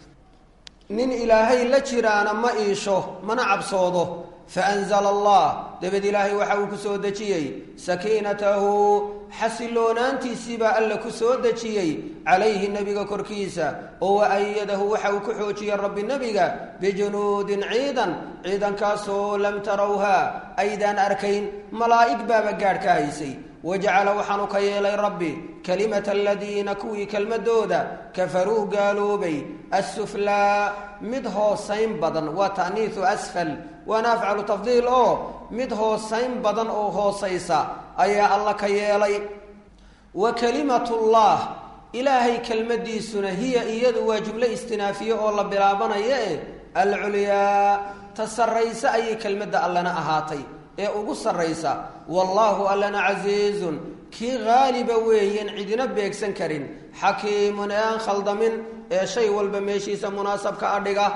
nin ilaahay la jiraana ma iisho mana cabsoodo faanzala allah dabad ilaahay waxa uu ku soo dejiyey sakiinatahu xasiloonaantiisiibaa alla ku soo dejiyey calayhi nebiga korkiisa oo waayadahu waxa uu ku xoojiyey rabbi nebiga bijunuudin ciidan ciidankaasoo lam tarawha aydaan arkayn malaa'ig baaba gaadh ka haysay wajacala waxaanu ka yeelay rabbi kalimata aladiina kuwii kelmadooda kafaruu gaaloobay assuflaa mid hoosayn badan waa ta'niisu asfal waana afcalu tafdiil oo mid hoosayn badan oo hoosaysa ayaa alla ka yeelay wa kalimatullah ilaahay kelmadiisuna hiya iyadu waa jumlo istinaafiye oo la bilaabanaya eh alculyaa ta sarraysa ayay kelmadda allana ahaatay ee ugu sarraysa wallaahu allana casiizun kii haaliba weeyen cidina beegsan karin xakiimun ee aan khaldamin ee shay walba meeshiisa munaasabka adhiga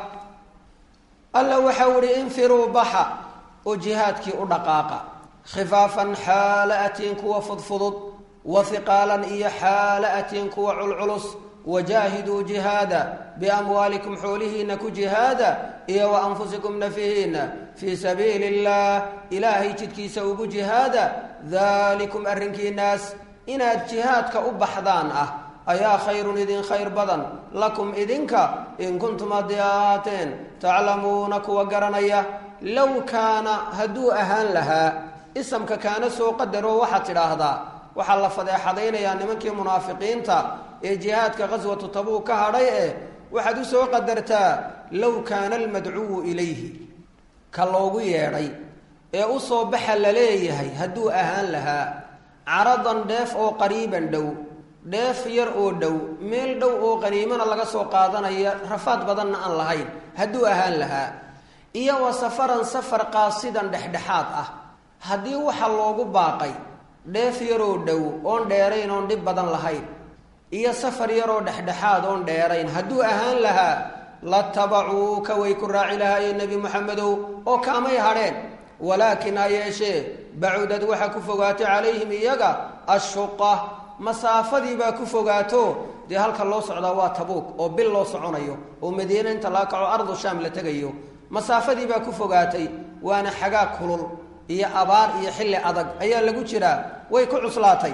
alla waxau ihi infiruu baxa oo jihaadkii u dhaqaaqa khifaafan xaala atiin kuwa fudfudud wa hiqaalan iyo xaala atiin kuwa culculus wajaahiduu jihaada biamwaalikum xoolihiina ku jihaada iyo wa anfusikum nafihiina fii sabiili اllah ilaahay jidkiisa ugu jihaada dalikum arrinkiinaas inaad jihaadka u baxdaan ah ayaa khayrun idin khayr badan lakum idinka in kuntum haddii ahaateen taclamuuna kuwa garanaya low kaana hadduu ahaan lahaa isamka kaana soo qadaroo waxaad tidhaahdaa waxaa la fadeexadaynayaa nimankii munaafiqiinta ee jihaadka qaswatu tabuuk ka hadhay eh waxaad u soo qadartaa low kaana almadcuwu ilayhi ka loogu yeedhay ee u soo baxa la leeyahay hadduu ahaan lahaa caradan dheef oo qariiban dhow dheef yar oo dhow meel dhow oo qaniimana laga soo qaadanaya rafaad badanna aan lahayn hadduu ahaan lahaa iyo wa safaran safar qaasidan dhexdhexaad ah haddii waxa loogu baaqay dheef yaroo dhow oon dheerayn oon dhib badan lahayn iyo safar yaroo dhexdhexaad oon dheerayn hadduu ahaan lahaa latabacuuka way ku raaci lahaayeen nebi moxamedow oo kaamay hadheen walaakin ha yeeshee bacudad waxaa ku fogaatay calayhim iyaga ashuqa masaafadii baa ku fogaato dee halka loo socdaa waa tabuuk oo bil loo soconayo oo madiine inta laga kaco ardu shaam la tegayo masaafadii baa ku fogaatay waana xagaa kulul iyo abaar iyo xilli adag ayaa lagu jiraa way ku cuslaatay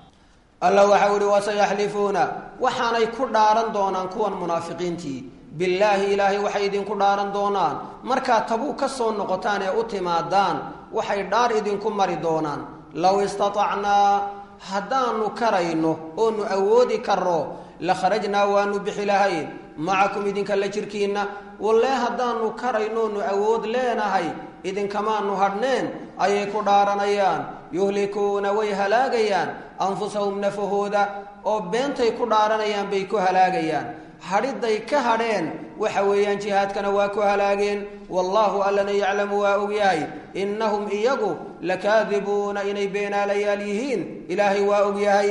alla waxau ihi wasayaxlifuuna waxaanay ku dhaaran doonaan kuwan munaafiqiintii billaahi ilaahay waxay idinku dhaaran doonaan markaad tabuuk ka soo noqotaan ee u timaadaan waxay dhaar idinku mari doonaan low istatacnaa haddaanu karayno oonu awoodi karro la kharajnaa waanu bixi lahayn macakum idinka la jirkiinna wallee haddaanu karayno oonu awood leenahay idinkamaanu hadhneen ayay ku dhaaranayaan yuhlikuuna way halaagayaan anfusahum nafahooda oo beentay ku dhaaranayaan bay ku halaagayaan hadhiday ka hadheen waxa weeyaan jihaadkana waa ku halaageen wallaahu allana yaclamu waa ogyahay innahum iyagu lakaadibuuna inay beenaalayaal yihiin ilaahay waa ogyahay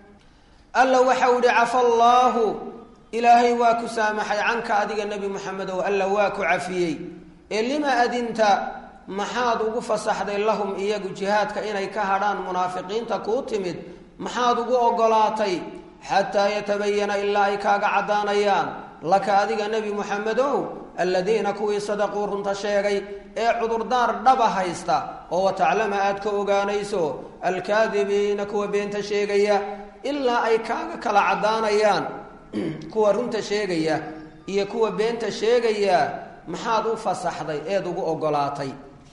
alla waxau idhi cafa allaahu ilaahay waa ku saamaxay canka adiga nebi moxamedow alla waa ku cafiyey ee lima adinta maxaad ugu fasaxday lahum iyagu jihaadka inay ka hadhaan munaafiqiinta kuu timid maxaad ugu oggolaatay xataa yatabayana ilaa ay kaaga caddaanayaan laka adiga nebi moxamedow aladiina kuwii sadaquu runta sheegay ee cudurdaar dhaba haysta oo wataclama aad ka ogaanayso alkaadibiina kuwa beenta sheegaya ilaa ay kaaga kala caddaanayaan kuwa runta sheegaya iyo kuwa beenta sheegaya maxaad u fasaxday eed ugu oggolaatay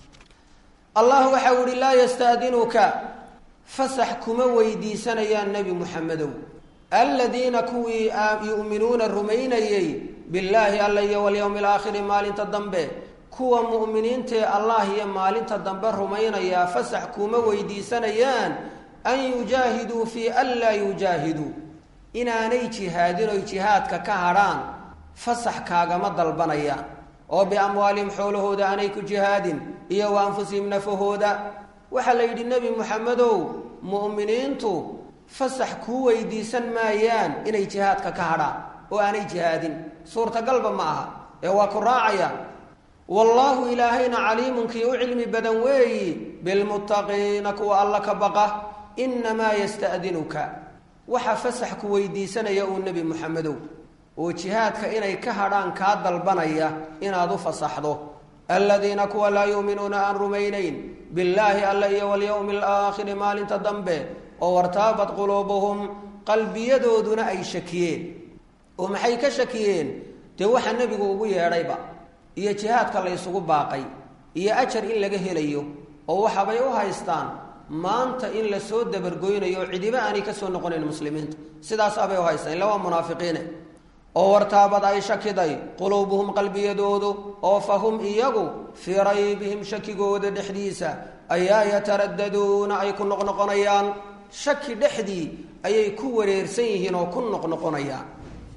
allah waxau ihi laa yasta'dinuka fasax kuma weydiisanayaan nebi muxamedow aladiina kuwii yu'minuuna rumaynayey billaahi alla iyo walyowmi alaakhiri maalinta dambe kuwa mu'miniintaee allah iyo maalinta dambe rumaynayaa fasax kuma weydiisanayaan an yujaahiduu fii an laa yujaahiduu inaanay jihaadin oy jihaadka ka hadhaan fasax kaagama dalbanayaan oo biamwaalihim xoolahooda aanay ku jihaadin iyo wa anfusihim nafahooda waxaa la yidhi nebi moxamedow mu'miniintu fasax kuu weydiisan maayaan inay jihaadka ka hadhaan oo aanay jihaadin suurtagalba ma aha ee waa ku raacayaan wallaahu ilaahayna caliimun kii u cilmi badan weeyi bilmuttaqiina kuwa alla ka baqa innamaa yasta'dinuka waxa fasax ku weydiisanaya uu nebi moxamedow oo jihaadka inay ka hadhaan kaa dalbanaya inaad u fasaxdo aladiina kuwa laa yuuminuuna aan rumaynayn billaahi alla iyo walyowmi alaakhiri maalinta dambe oo wartaabat quluubuhum qalbiyadooduna ay shakiyeen oo maxay ka shakiyeen dee waxa nebigu ugu yeedhayba iyo jihaadka la ysugu baaqay iyo ajar in laga helayo oo waxabay u haystaan maanta in la soo dabargoynayo oo cidiba aanay ka soo noqonayn muslimiinta sidaasaabay u haystaan illa waa munaafiqiine oo wartaabad ay shakiday quluubuhum qalbiyadoodu oo fa hum iyagu fii raybihim shakigooda dhexdiisa ayaa yataradaduuna ay ku noqnoqonayaan shaki dhexdii ayay ku wareersan yihiin oo ku noqnoqonayaan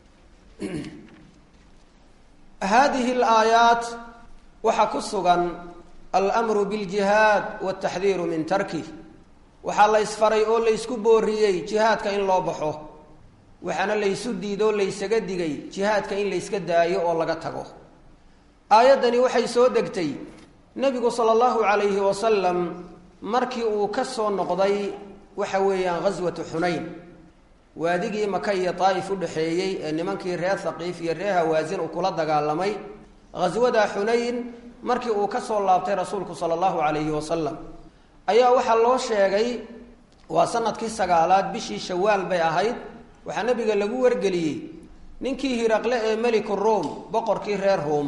haadihi alaayaat waxaa ku sugan almru biljihaad wataxdiiru min tarkih waxaa la ysfaray oo laysku booriyey jihaadka in loo baxo waxaana laysu diidoo laysaga digay jihaadka in layska daayo oo laga tago aayaddani waxay soo degtay nebigu sala allahu calayhi wasalam markii uu ka soo noqday waxa weeyaan ghaswatu xunayn waadigii maka iyo daa'if u dhexeeyey ee nimankii reer haqiif iyo reer hawaasin uu kula dagaalamay ghaswada xunayn markii uu ka soo laabtay rasuulku sala allahu calayhi wasalam ayaa waxaa loo sheegay waa sanadkii sagaalaad bishii shawaal bay ahayd waxaa nebiga lagu wargeliyey ninkii hiraqle ee meliku ruom boqorkii reer ruom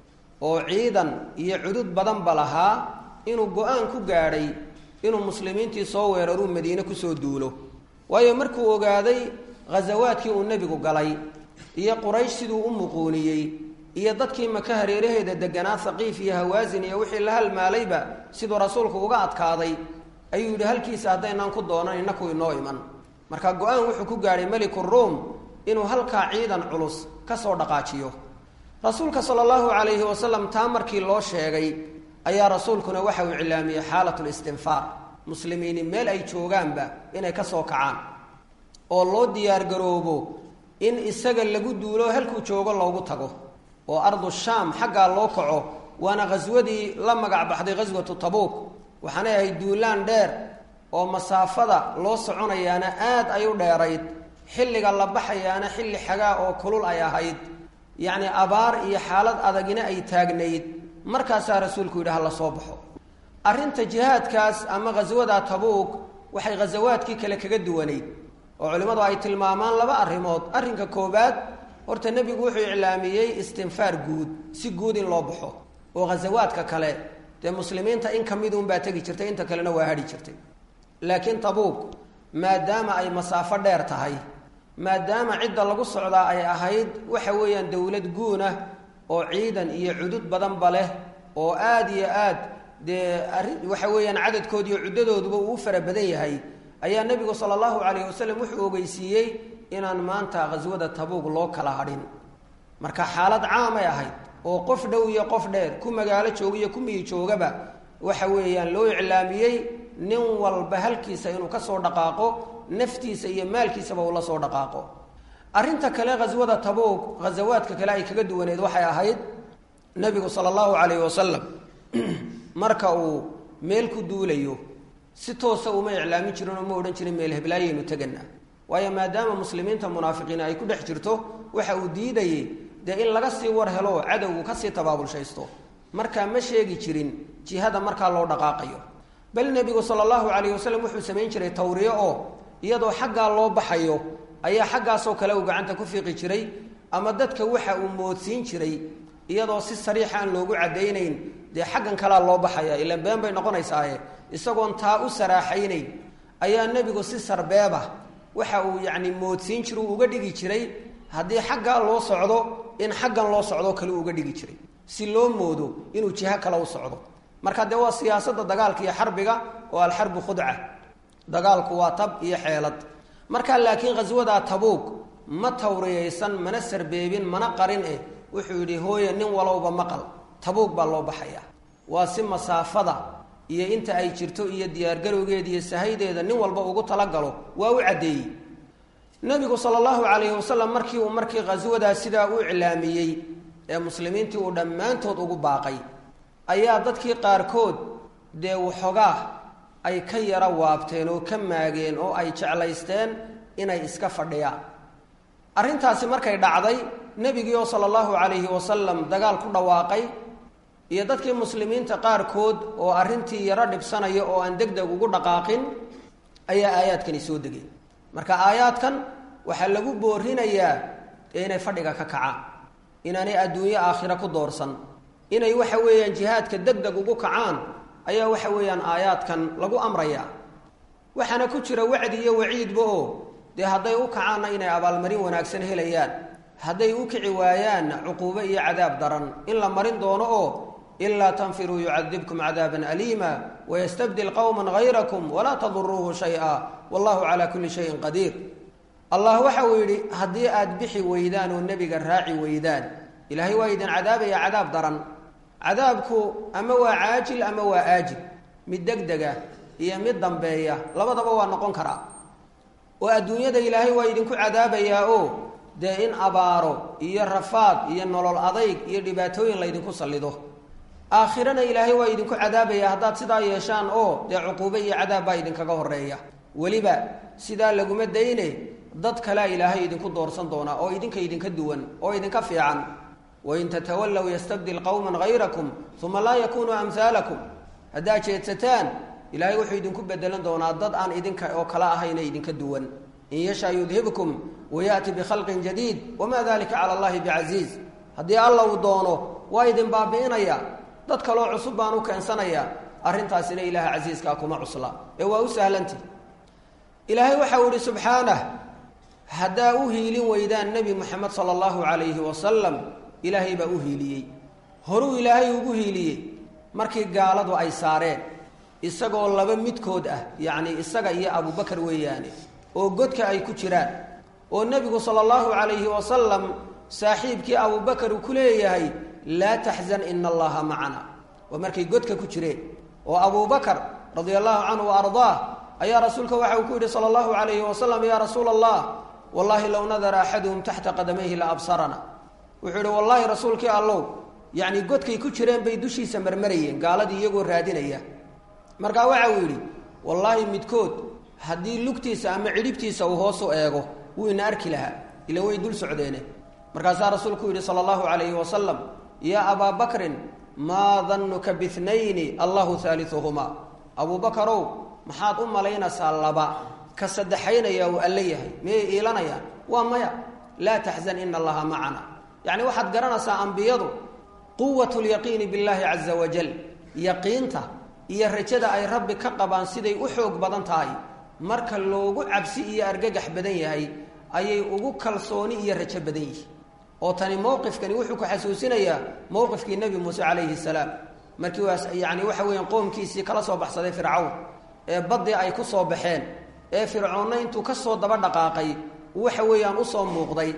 oo ciidan iyo cudud badanba lahaa inuu go-aan ku gaadhay inuu muslimiintii soo weeraruu madiine kusoo duulo waayo markuu ogaaday ghasawaadkii uu nebigu galay iyo quraysh siduu u muquuniyey iyo dadkii maka hareeraheeda deganaa haqiif iyo hawaasin iyo wixii la halmaalayba siduu rasuulku uga adkaaday ayuu yidhi halkiisa haddaynaan ku doonan inaku inoo iman marka go-aan wuxuu ku gaadhay meliku ruom inuu halkaa ciidan culus ka soo dhaqaajiyo rasuulka sala allahu calayhi wasalam taa markii loo sheegay ayaa rasuulkuna waxa uu iclaamiyey xaalatu listinfaar muslimiini meel ay joogaanba inay ka soo kacaan oo loo diyaargaroobo in isaga lagu duulo halkuu joogo loogu tago oo ardu shaam xaggaa loo kaco waana ghaswadii la magac baxday ghaswatu tabuuk waxaanay ahayd duulaan dheer oo masaafada loo soconayaana aad ay u dheerayd xilliga la baxayaana xilli xagaa oo kulul ay ahayd yacni abaar iyo xaalad adagina ay taagnayd markaasaa rasuulku yidhi hala soo baxo arrinta jihaadkaas ama ghaswada tabuuk waxay ghasawaadkii kale kaga duwanayd oo culimmadu ay tilmaamaan laba arrimood arrinka koowaad horta nebigu wuxuu iclaamiyey istinfaar guud si guud in loo baxo oo ghasawaadka kale dee muslimiinta in ka mid unbaa tegi jirtay inta kalena waa hadhi jirtay laakiin tabuuk maadaama ay masaafo dheer tahay maadaama cidda lagu socdaa ay ahayd waxa weeyaan dowlad guunah oo ciidan iyo cudud badanba leh oo aada iyo aad dee arrin waxa weeyaan cadadkood iyo cuddadooduba uu fara badan yahay ayaa nebigu sala allahu calayhi wasalam wuxuu ogeysiiyey inaan maanta ghaswada tabuuk loo kala hadhin marka xaalad caamay ahayd oo qof dhow iyo qof dheer ku magaalo jooga iyo ku miyi joogaba waxa weeyaan loo iclaamiyey nin walba halkiisa inuu ka soo dhaqaaqo naftiisa iyo maalkiisaba uu la soo dhaqaaqo arrinta kale ghaswada tabuug ghasawaadka kale ay kaga duwaneed waxay ahayd nebigu sala allahu calayhi wasalam marka uu meel ku duulayo si toosa uma iclaamin jirin oo ma odhan jirin meel heblaayaynu tegana waayo maadaama muslimiinta munaafiqiin ay ku dhex jirto waxa uu diidayey dee in laga sii war helo cadowgu kasii tabaabulshaysto markaa ma sheegi jirin jihada markaa loo dhaqaaqayo bal nebigu sala allahu calayhi wasalam wuxuu samayn jiray tawriyo oo iyadoo xaggaa loo baxayo ayaa xaggaasoo kale uu gacanta ku fiiqi jiray ama dadka waxa uu moodsiin jiray iyadoo si sariixa aan loogu caddaynayn dee xaggan kalea loo baxaya ilaan been bay noqonaysaaye isagoon taa u saraaxaynayn ayaa nebigu si sarbeeba waxa uu yacni moodsiin jira uu uga dhigi jiray haddii xaggaa loo socdo in xaggan loo socdoo kale uu uga dhigi jiray si loo moodo inuu jiho kale u socdo marka dee waa siyaasadda dagaalka iyo xarbiga oo alxarbu khudca dagaalku waa tab iyo xeelad markaa laakiin khaswadaa tabuug ma tawriyaysan mana sarbeebin mana qarin eh wuxuu yidhi hooye nin walowba maqal tabuug baa loo baxayaa waa si masaafada iyo inta ay jirto iyo diyaargarowgeeda iyo sahaydeeda nin walba ugu talagalo waa u caddeeyey nebigu sala allahu calayhi wasalam markii uu markii khaswadaa sidaa u iclaamiyey ee muslimiintii uu dhammaantood ugu baaqay ayaa dadkii qaarkood dee waxoogaa ay ka yara waabteen oo ka maageen oo ay jeclaysteen inay iska fadhiyaan arrintaasi markay dhacday nebigii oo sala allahu calayhi wasalam dagaal ku dhawaaqay iyo dadkii muslimiinta qaarkood oo arrintii yaro dhibsanaya oo aan deg deg ugu dhaqaaqin ayaa aayaadkani soo degay marka aayaadkan waxaa lagu boorinayaa inay fadhiga ka kacaan inaanay adduunyo aakhira ku doorsan inay waxa weeyaan jihaadka deg deg ugu kacaan ayaa waxa weeyaan aayaadkan lagu amrayaa waxaana ku jira wacdi iyo waciidba oo dee hadday u kacaanna inay abaalmarin wanaagsan helayaan hadday u kici waayaanna cuquubo iyo cadaab daran in la marin doono oo ilaa tanfiruu yucadibkum cadaaban aliima wayastabdil qowman hayrakum walaa taduruuhu shay-a wallahu calaa kulli shayin qadiir allah waxa uu yidhi haddii aada bixi weydaan oo nebiga raaci weydaan ilaahay waa idin cadaabaya cadaab daran cadaabku ama waa caajil ama waa aajil mid deg dega iyo mid dambeeya labadaba waa noqon karaa oo adduunyada ilaahay waa idinku cadaabayaa oo dee in abaaro iyo rafaad iyo nolol adayg iyo dhibaatooyin laydinku sallido aakhirana ilaahay waa idinku cadaabaya haddaad sidaa yeeshaan oo dee cuquubo iyo cadaab baa idinkaga horeeya weliba sidaa laguma dayne dad kalea ilaahay idinku doorsan doonaa oo idinka idinka duwan oo idinka fiican wain tatawallow yastabdil qowman hayrakum uma laa yakunuu amhaalakum haddaad jeedsataan ilaahay wuxuu idinku bedelan doonaa dad aan idinka oo kala ahayna idinka duwan in yashaa yudhibkum wayaati bikhalqin jadiid wamaa dalika cala allahi bicasiiz haddii alla uu doono waa idin baabi'inaya dad kaloo cusub baan u keensanaya arrintaasina ilaaha casiiskaa kuma cusla ee waa u sahlanti ilaahay waxa uu ihi subxaanah haddaa u hiilin weydaan nebi moxamed sala allahu calayhi wasalam ilaahay baa u hiiliyey horuu ilaahay ugu hiiliyey markii gaaladu ay saareen isagoo laba midkood ah yacni isaga iyo abubakar weeyaane oo godka ay ku jiraan oo nebigu sala allahu calayhi wasalam saaxiibkii abubakar uu ku leeyahay laa taxzan ina allaha macana waa markay godka ku jireen oo abubakar radia allahu canhu wa ardaah ayaa rasuulka waxa uu ku yidhi sala allahu calayhi wasalam yaa rasuula allah wallahi low nadara axaduhum taxta qadamayhi la absarana wuxuu yidhi wallaahi rasuulkii allow yacni godkay ku jireen bay dushiisa marmarayeen gaaladii iyagoo raadinaya markaa waxa uu yidhi wallaahi midkood haddii lugtiisa ama cidhibtiisa uu hoosu eego wuu ina arki lahaa ila way dul socdeene markaasaa rasuulku yidhi sala allahu calayhi wasalam yaa abaa bakrin maa dannuka bihnayni allahu haaliuhumaa abuubakarow maxaad u malaynaysaa laba ka saddexaynaya uu alle yahay miyay iilanayaan waa maya laa taxzan ina allaha macana yacni waxaad garanaysaa ambiyadu quwat lyaqiini billahi caza wajal yaqiinta iyo rajada ay rabbi ka qabaan siday u xoog badan tahay marka loogu cabsi iyo argagax badan yahay ayay ugu kalsooni iyo rajo badan yihiin oo tani mowqifkani wuxuu ku xasuusinayaa mowqifkii nebi muuse calayhi salaam markii waas yacni waxa weeyaan qoomkiisii kala soo baxsaday fircawn ee baddii ay ku soo baxeen ee fircoonna intuu ka soo daba dhaqaaqay waxa weeyaan usoo muuqday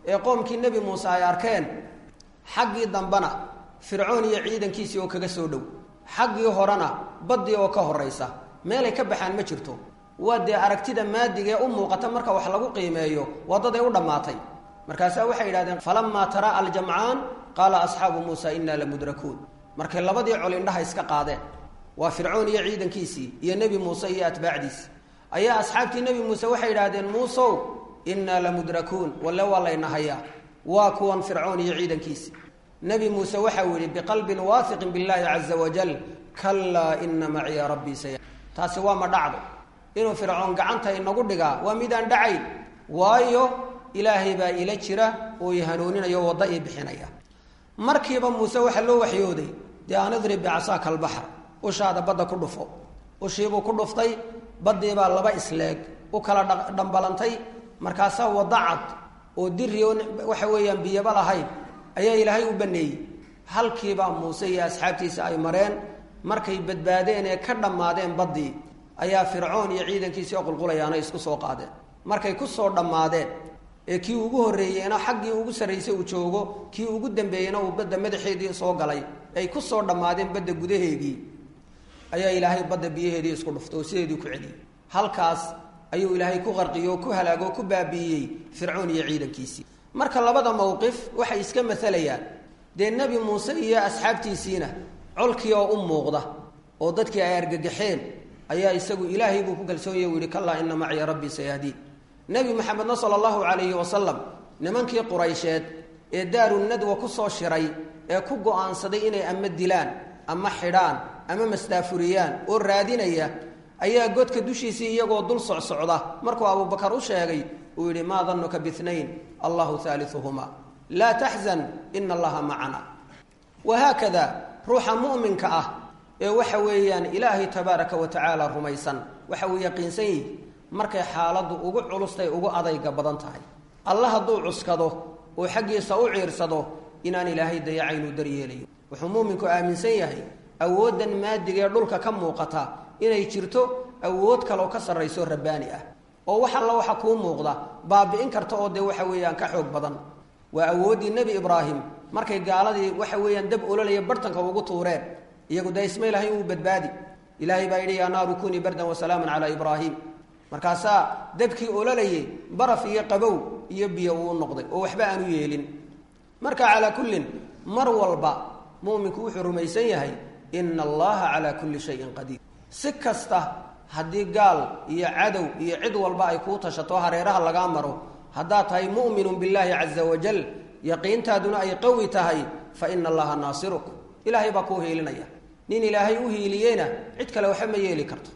ee qoomkii nebi muuse ay arkeen xaggii dambena fircoon iyo ciidankiisii oo kaga soo dhow xaggii horena baddii oo ka horraysa meelay ka baxaan ma jirto waa dee aragtida maadiga ee u muuqata marka wax lagu qiimeeyo waddaday u dhammaatay markaasaa waxay yidhahdeen falamaa taraa aljamcaan qaala asxaabu muusa innaa lamudrakuun markay labadii col indhaha iska qaadeen waa fircoon iyo ciidankiisii iyo nebi muuse iyo atbaacdiisii ayaa asxaabtii nebi muuse waxay yidhaahdeen muusow innaa lamudrakuun walle waa layna hayaa waa kuwan fircoon iyo ciidankiisii nebi muuse waxau yidhi biqalbin waahiqin billaahi caza wajal kallaa ina maciya rabbii saya taasi waa ma dhacdo inuu fircoon gacanta inagu dhigaa waa midaan dhacayn waayo ilaahay baa ila jira oo i hanuuninayo wadda ii bixinaya markiiba muuse waxaa loo waxyooday dee an idrib bicasaaka albaxr ushaada badda ku dhufo ushiibuu ku dhuftay baddiibaa laba isleeg u kala dhambalantay markaasaa wadda cad oo diri oo waxa weeyaan biyaba lahayn ayaa ilaahay u baneeyey halkiibaa muuse iyo asxaabtiisa ay mareen markay badbaadeen ee ka dhammaadeen baddii ayaa fircoon iyo ciidankiisii oo qulqulayaana isku soo qaadeen markay ku soo dhammaadeen ee kii ugu horreeyeyna xaggii ugu sarraysay uu joogo kii ugu dambeeyeyna uu badda madaxeedii soo galay ay ku soo dhammaadeen badda gudaheedii ayaa ilaahay badda biyaheedii isku dhuftay oo sideedii ku celiyey halkaas ayuu ilaahay ku qarqiyey oo ku halaagoo ku baabi'iyey fircoon iyo ciidankiisii marka labada mowqif waxay iska maalayaan dee nebi muuse iyo asxaabtiisiina colkii oo u muuqda oo dadkii ay argagaxeen ayaa isagu ilaahay buu ku kalsoonyay u yihi kallaa ina maciya rabbii sayahdiin nebi maxamedna sala allahu calayhi wasalam nimankii quraysheed ee daaru nadwa ku soo shiray ee ku go-aansaday inay ama dilaan ama xidhaan ama masdaafuriyaan oo raadinaya ayaa godka dushiisii iyagoo dul socsocda markuu abubakar u sheegay uu yidhi maa danuka biinayn allahu haaliuhuma laa taxzan ina allaha macana wahaakada ruuxa mu'minka ah ee waxa weeyaan ilaahay tabaaraka wa tacaala rumaysan waxa uu yaqiinsan yihi markay xaaladdu ugu culustay ugu adayga badan tahay alla hadduu cuskado oo xaggiisa u ciirsado inaan ilaahay dayacaynuu daryeelayo wuxuu muuminku aaminsan yahay awooddan maadigee dhulka ka muuqata inay jirto awood kaloo ka sarrayso rabbaani ah oo wax alla waxa kuu muuqda baabi'in karta oo dee waxa weeyaan ka xoog badan waa awooddii nebi ibraahim markay gaaladii waxa weeyaan dab ololaya bartanka ugu tuureen iyagu dee ismay lahayn uu badbaadi ilaahay baa yidhi yaa naaru kunii bardan wasalaaman calaa ibraahim markaasaa dabkii ololayay baraf iyo qabow iyo biyo uu noqday oo waxba aanu yeelin marka calaa kullin mar walba mu'minku wuxuu rumaysan yahay ina allaha calaa kulli shayin qadiir si kasta haddii gaal iyo cadow iyo cid walba ay kuu tashato hareeraha lagaa maro haddaad tahay mu'minun billaahi caza wajal yaqiintaaduna ay qawi tahay fa ina allaha naasiruk ilaahay baa kuu hiilinaya nin ilaahay u hiiliyeyna cid kale waxba ma yeeli karto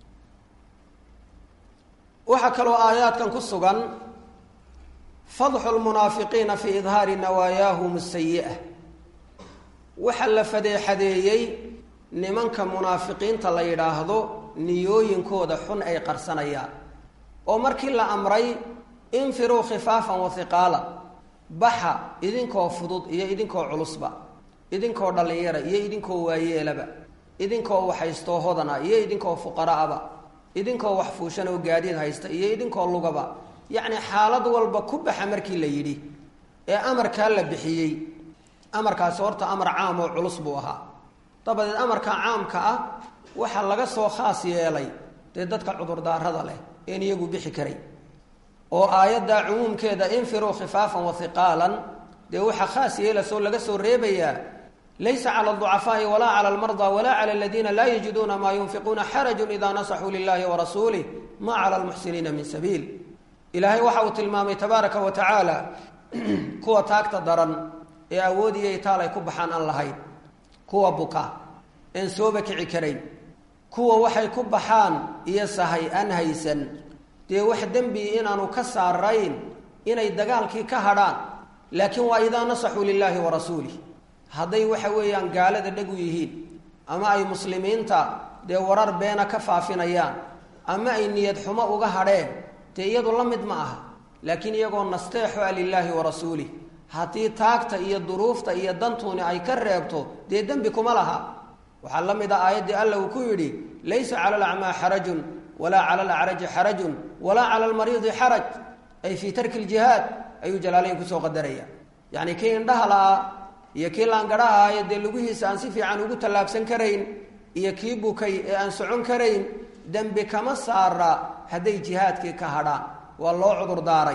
waxaa kaloo aayaadkan ku sugan fadxu lmunaafiqiina fii idhaari nawaayaahum asayi'a waxaa la fadeexadeeyey nimanka munaafiqiinta la yidhaahdo niyooyinkooda xun ay qarsanayaan oo markii la amray infiruu khifaafan wa hiqaala baxa idinkoo fudud iyo idinkoo culusba idinkoo dhallinyara iyo idinkoo waayeelaba idinkoo waxhaystoo hodana iyo idinkoo fuqaraaba idinkoo wax fuushan oo gaadiid haysta iyo idinkoo lugaba yacni xaalad walba ku baxa markii la yidhi ee amarkaa la bixiyey amarkaasi horta amar caam oo culus buu ahaa dabadeed amarka caamka ah waxaa laga soo khaas yeelay dee dadka cudurdaarada leh een iyagu bixi karay oo aayaddaa cumuumkeeda infiruu khifaafan wa hiqaalan dee waxaa khaas yeelasoo laga soo reebayaa laysa cala alducafaai walaa cala almardaa walaa cala aladiina laa yajiduuna maa yunfiquuna xarajun idaa nasaxuu lilahi warasuulih ma cala almuxsiniina min sabiil ilaahay waxa uu tilmaamay tabaaraka wa tacaala kuwa taagta daran ee awood iyo itaal ay ku baxaan aan lahayn kuwa buka een sooba kici karayn kuwa waxay ku baxaan iyo sahay aan haysan dee wax dembi inaanu ka saarayn inay dagaalkii ka hadhaan laakiin waa idaa nasaxuu lilaahi wa rasuulih hadday waxa weeyaan gaalada dhegu yihiin ama ay muslimiinta dee warar beena ka faafinayaan ama ay niyad xumo uga hadheen dee iyadu la mid ma aha laakiin iyagoo nasteexo a lilaahi wa rasuulih haddii taagta iyo duruufta iyo dantuuni ay ka reebto dee dembi kuma laha waxaa la mid ah aayaddii alla uu ku yidhi laysa cala alacmaa xarajun walaa cala alacraji xarajun walaa cala almariidi xaraj ay fii tarki ljihaad ayuu jalaalayn kusoo qadaraya yacni kii indhaha la-aa iyo kii laangadhaha ee dee lugihiisa aan si fiican ugu tallaabsan karayn iyo kii bukay ee aan socon karayn dembi kama saara hadday jihaadkii ka hadhaan waa loo cudur daaray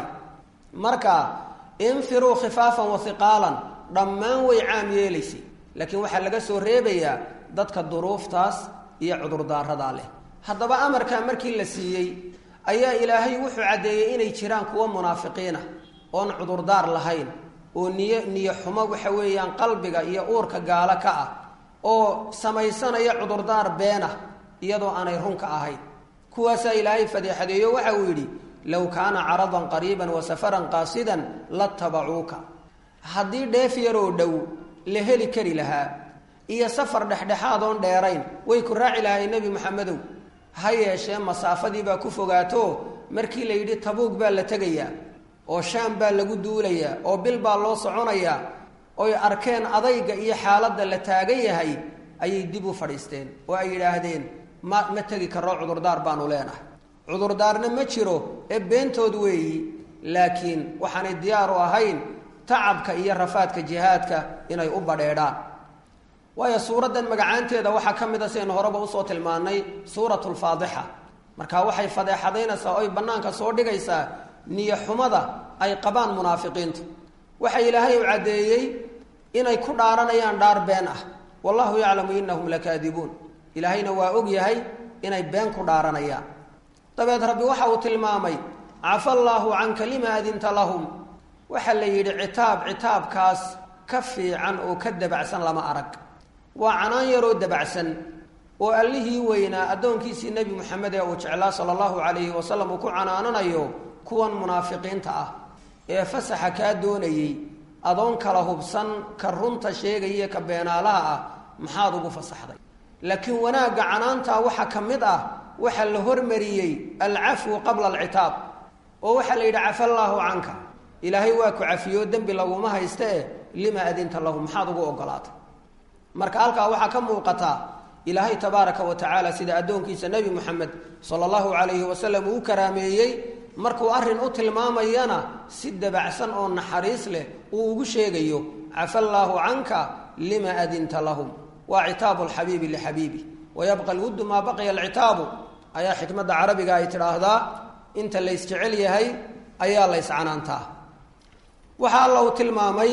marka infiruu khifaafan wa hiqaalan dhammaan way caam yeelaysay laakiin waxaa laga soo reebayaa dadka duruuftaas iyo cudurdaaradaa leh haddaba amarkaa markii la siiyey ayaa ilaahay wuxuu caddeeyey inay jiraan kuwa munaafiqiina oon cudurdaar lahayn oo niyo niyo xumo waxa weeyaan qalbiga iyo uurka gaalo ka ah oo samaysanaya cudurdaar beena iyadoo aanay runka ahayn kuwaasaa ilaahay fadeexadeeyo waxa uu yidhi low kaana caradan qariiban wa safaran qaasidan latabacuuka haddii dheef yaroo dhow la heli kari lahaa iyo safar dhexdhexaad oon dheerayn way ku raaci lahay nebi maxamedow ha yeeshee masaafadii baa ku fogaato markii la yidhi tabuug baa la tegayaa oo shaam baa lagu duulayaa oo bil baa loo soconayaa oy arkeen adayga iyo xaaladda la taagan yahay ayay dib u fadhiisteen oo ay yidhaahdeen ma ma tegi karro cudurdaar baanu leenahay cudurdaarna ma jiro ee beentood weeyi laakiin waxaanay diyaar u ahayn tacabka iyo rafaadka jihaadka inay u badheedhaan waayo suuraddan magacaanteeda waxaa ka mid a sidaynu horeba usoo tilmaannay suuratu lfaadixa marka waxay fadeexadaynaysaa oy bannaanka soo dhigaysaa niyo xumada ay qabaan munaafiqiintu waxa ilaahay u caddeeyey inay ku dhaaranayaan dhaar been ah wallahu yaclamu inahum lakaadibuun ilaahayna waa og yahay inay been ku dhaaranayaan dabeed rabbi waxa uu tilmaamay cafa allaahu canka lima adinta lahum waxaa la yidhi citaab citaabkaas ka fiican oo ka dabacsan lama arag waa canaan yaroo dabacsan oo allihii weynaa addoonkiisii nebi moxamed ee uu jeclaa sala allahu calayhi wasalam uu ku canaananayo kuwan munaafiqiinta ah ee fasaxa kaa doonayey adoon kala hubsan ka runta sheegaya ka beenaalaha ah maxaad ugu fasaxday laakiin wanaagga canaantaa waxaa ka mid ah waxaa la hormariyey alcafwu qabla alcitaab oo waxaa la yidhi cafa allaahu canka ilaahay waa ku cafiyo dembi laguma hayste e lima adinta lahu maxaad ugu ogolaatay marka halkaa waxaa ka muuqataa ilaahay tabaaraka wa tacaala sida addoonkiisa nebi moxamed sala allahu calayhi wasalam uu karaameeyey markuu arrin u tilmaamayana si dabacsan oo naxariis leh uu ugu sheegayo cafa allaahu canka lima adinta lahum waa citaabu lxabiibi lixabiibi wayabqa lwuddu maa baqiya alcitaabu ayaa xikmadda carabiga ay tidhaahdaa inta la ysjecel yahay ayaa la yscanaantaa waxaa alla uu tilmaamay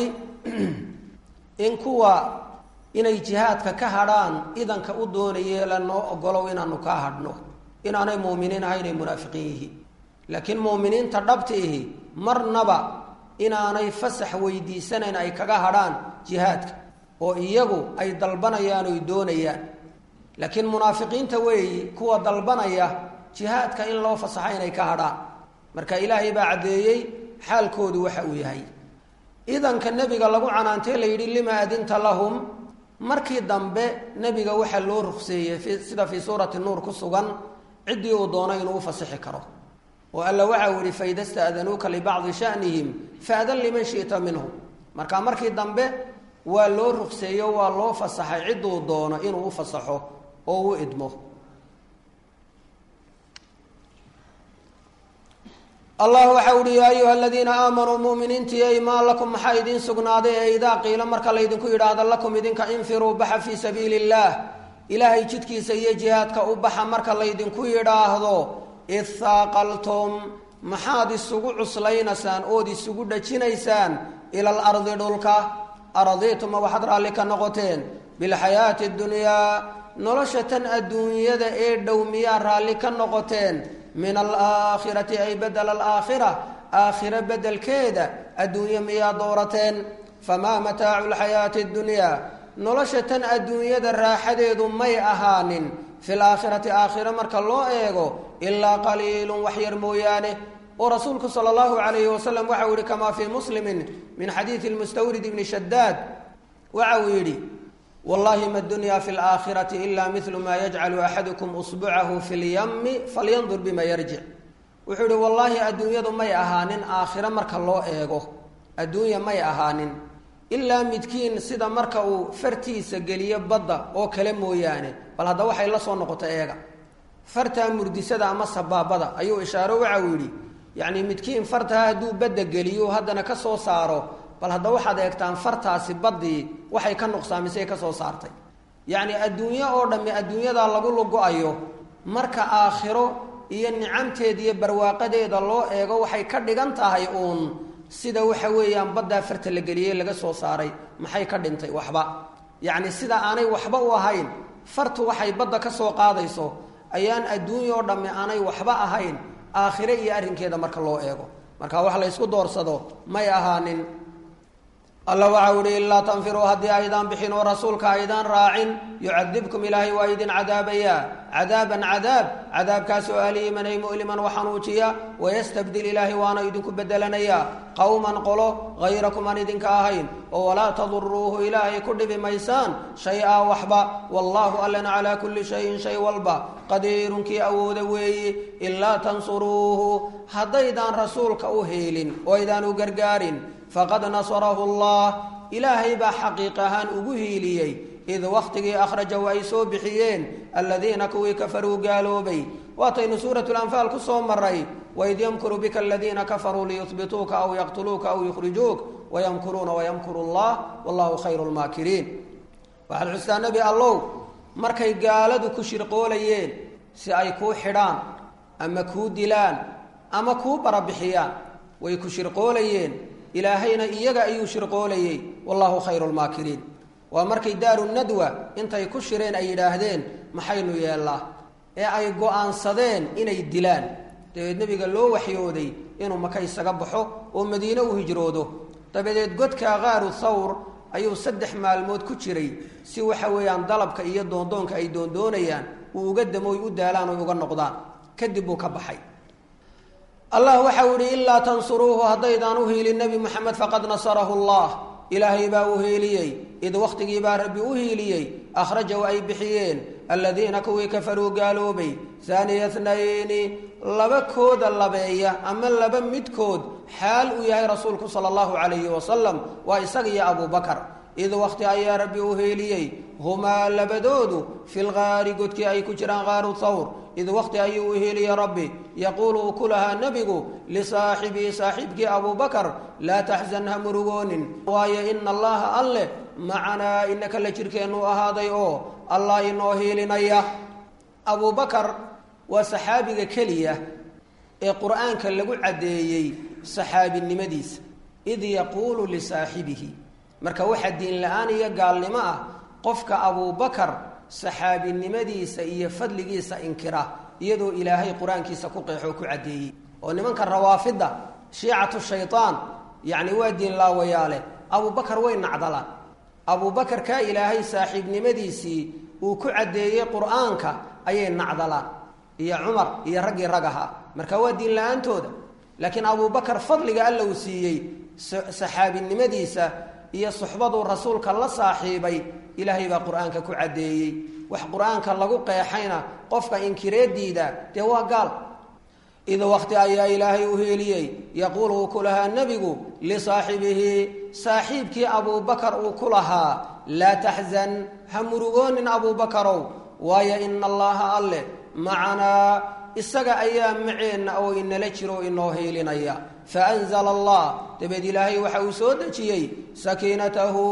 in kuwa inay jihaadka ka hadhaan idanka u doonayee lanoo ogolow inaanu kaa hadhno inaanay muuminiin ahay inay munaafiqiin yihiin laakiin muuminiinta dhabta ihi marnaba inaanay fasax weydiisanayn ay kaga hadhaan jihaadka oo iyagu ay dalbanayaan oy doonayaan laakiin munaafiqiinta weeyi kuwa dalbanaya jihaadka in loo fasaxa inay ka hadhaan marka ilaahay baa caddeeyey xaalkoodu waxa uu yahay idanka nebiga lagu canaantee la yidhi lima adinta lahum markii dambe nebiga waxaa loo rukseeyey sida fii suurati nuur ku sugan ciddii uu doono inuu u fasixi karo oo alla waxa uu yihi faida sta'danuuka libacdi shanihim faadan liman shi'ta minhum marka markii dambe waa loo rugseeyo waa loo fasaxay cidduu doono inuu u fasaxo oo u idmo allah waxa uhi yaa ayuha aladiina aamanuu muminiintii ey maa lakum maxaa idiin sugnaaday ee idaa qiila marka laydinku yidhaahdo lakum idinka infiruu baxa fii sabiili illaah ilaahay jidkiisa iyo jihaadka u baxa marka laydinku yidhaahdo idhaaqaltum maxaad isugu cuslaynaysaan ood isugu dhajinaysaan ila alardi dhulka aradiituma waxaad raalli ka noqoteen bilxayaati dunyaa nolosha tan adduunyada ee dhow miyaa raalli ka noqoteen min alaakhirati ay bedela alaakhira aakhira bedelkeeda adduunye miyaa doorateen famaa mataacu lxayaati dunyaa nolosha tan adduunyada raaxadeedu may ahaanin fi laakhirati aakhira marka loo eego ilaa qaliilun wax yar mooyaane oo rasuulku sala allahu calayhi wasalam waxa uu yihi kamaa fii muslimin min xadiidi lmustawrid ibni shadaad waxa uu yidhi wallahi ma dunya fi laakhirati ila milu ma yajcalu axadukum usbucahu fi lyami falyandur bima yarjic wuxuu yihi wallaahi adduunyadu may ahaanin aakhiro marka loo eego adduunya may ahaanin ilaa midkiin sida marka uu fartiisa geliyo badda oo kale mooyaane bal hadda waxay la soo noqota eega fartaa murdisada ama sabaabada ayuu ishaaro waxa uu yidhi yacni midkiin fartaha hadduu badda geliyo haddana ka soo saaro bal hadda waxaad eegtaan fartaasi baddii waxay ka nuqsaamisay ka soo saartay yacni adduunyo oo dhammi adduunyadaa lagu lugo-ayo marka aakhiro iyo nicamteeda iyo barwaaqadeeda loo eego waxay ka dhigan tahay uun sida waxa weeyaan baddaa farta la geliyey laga soo saaray maxay ka dhintay waxba yacni sida aanay waxba u ahayn fartu waxay badda ka soo qaadayso ayaan adduunya oo dhammi aanay waxba ahayn aakhire iyo arrinkeeda marka loo eego marka wax la ysku doorsado may ahaanin alla waxa uhi ilaa tanfiruu haddii aydaan bixin oo rasuulka aydaan raacin yucadibkum ilaahay waa idin cadaabayaa cadaaban cadaab cadaabkaasoo aliiman ay mu'liman waxanuujiya wayastabdil ilaahay waana idinku bedelanayaa qowman qolo hayrakum aan idinka ahayn oo walaa taduruuhu ilaahay ku dhibi maysaan shay-a waxba wallaahu allana calaa kulli shayin shay walba qadiirun kii awooda weeyi ilaa tansuruuhu haddaydaan rasuulka u heelin oo aydaan u gargaarin faqad nasarahu allah ilaahay baa xaqiiq ahaan ugu hiiliyey id wakhtigii akhrajahu ay soo bixiyeen aladiina kuwii kafaruu gaaloobay waataynu suuratu lanfaal ku soo maray waid yamkuru bika aladiina kafaruu liyuhbituuka aw yaqtuluuka aw yukhrijuuk wayamkuruuna wayamkuru allah wallahu khayru lmaakiriin waxaad xustaa nebi allow markay gaaladu ku shirqoolayeen si ay kuu xidhaan ama kuu dilaan ama kuu barabixiyaan way ku shirqoolayeen ilaahayna iyaga ayuu shirqoolayey wallahu khayru lmaakiriin waa markay daaru nadwa intay ku shireen ay yidhaahdeen maxaynu yeellaa ee ay go-aansadeen inay dilaan dabeed nebiga loo waxyooday inuu maka isaga baxo oo madiine u hijroodo dabadeed godka qaaru thawr ayuu saddex maalmood ku jiray si waxa weeyaan dalabka iyo doondoonka ay doondoonayaan uu uga damooy u daalaan oy uga noqdaan kadib buu ka baxay allah waxau ihi ilaa tansuruuhu haddaydaan u hiilin nebi moxamed faqad nasarahu allah ilaahay baa u hiiliyey id wakhtigii baa rabbi u hiiliyey akhrajahu ay bixiyeen aladiina kuwii kafaruu gaaloobay haaniya tnayni laba kooda labeeya ama laba midkood xaal uu yahay rasuulku sala allahu calayhi wasalam waa isaga iyo abubakar id wakhti ayaa rabbi u hiiliyey humaa labadoodu fi lgaari godkii ay ku jiraan qaaru thawr id wakhti ayuu u hiiliyey rabbi yaquulu uu ku lahaa nebigu lisaaxibii saaxiibkii abubakar laa taxzan ha murugoonin waayo ina allaha alleh macanaa inaka la jirkeennu ahaaday oo allah inoo hiilinaya abubakar waa saxaabiga keliya ee qur-aanka lagu caddeeyey saxaabinimadiisa id yaquulu lisaaxibihi marka waxaa diin la-aan iyo gaalnimo ah qofka abubakar saxaabinimadiisa iyo fadligiisa inkira iyadoo ilaahay qur-aankiisa ku qeexoo ku caddeeyey oo nimanka rawaafidda shiicatu shaytaan yacni waa diin laawayaale abubakar way nacdalaan abubakar kaa ilaahay saaxiibnimadiisii uu ku caddeeyey qur-aanka ayay nacdalaan iyo cumar iyo raggii rag ahaa marka waa diin la-aantooda laakiin abubakar fadliga alla uu siiyey saxaabinimadiisa iyo suxbaduu rasuulka la saaxiibay ilaahay baa qur-aanka ku caddeeyey wax qur-aanka lagu qeexayna qofka inkireediida dee waa gaal id wakti ayaa ilaahay u heeliyey yaquulu uu ku lahaa nebigu lisaaxibihi saaxiibkii abuubakar uu ku lahaa laa taxzan ha murugoonin abuubakarow waayo ina allaha alleh macanaa isaga ayaa maceenna oo inala jiro o inoo hiilinaya faanzala allah dabeed ilaahay waxa uu soo dejiyey sakiinatahu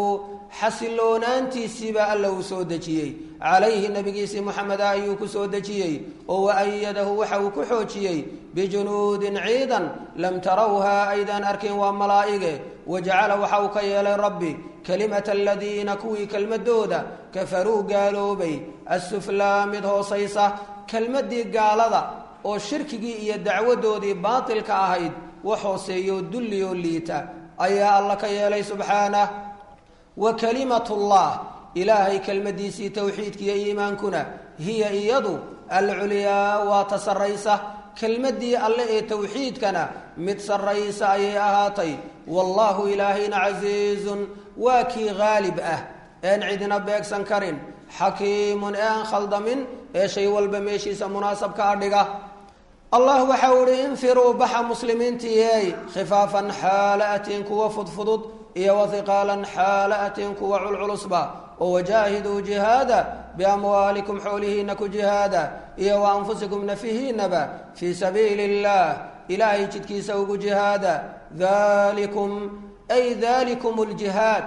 xasiloonaantiisiibaa alla uu soo dejiyey calayhi nabigiisii moxameda ayuu ku soo dejiyey oo waayadahu waxa uu ku xoojiyey bijunuudin ciidan lam tarawhaa aydaan arkin waa malaa'ige wajacala waxa uu ka yeelay rabbi kelimata aladiina kuwii kelmadooda kafaruu gaaloobay assuflaa mid hoosaysa kelmaddii gaalada oo shirkigii iyo dacwadoodii baatilka ahayd wax hooseeyoo dulliyoo liita ayaa alla ka yeelay subxaanah wa kalimatullah ilaahay kelmaddiisii towxiidkiiyo iimaankuna hiya iyadu alculyaa waa ta sarraysa kelmaddii alle ee towxiidkana mid sarraysa ayay ahaatay wallaahu ilaahayna casiizun waa kii haalib ah een cidina beegsan karin xakiimun ee aan khaldamin ee shay walba meeshiisa munaasabka adhiga allah waxa uu ihi infiruu baxa muslimiintiiyey khifaafan xaala atiin kuwa fudfudud iyo wahiqaalan xaala atiin kuwa culculusba oo wajaahiduu jihaada biamwaalikum xoolihiina ku jihaada iyo wa anfusikum nafihiinaba fii sabiili illaah ilaahay jidkiisa ugu jihaada dalikum ay dalikum ljihaad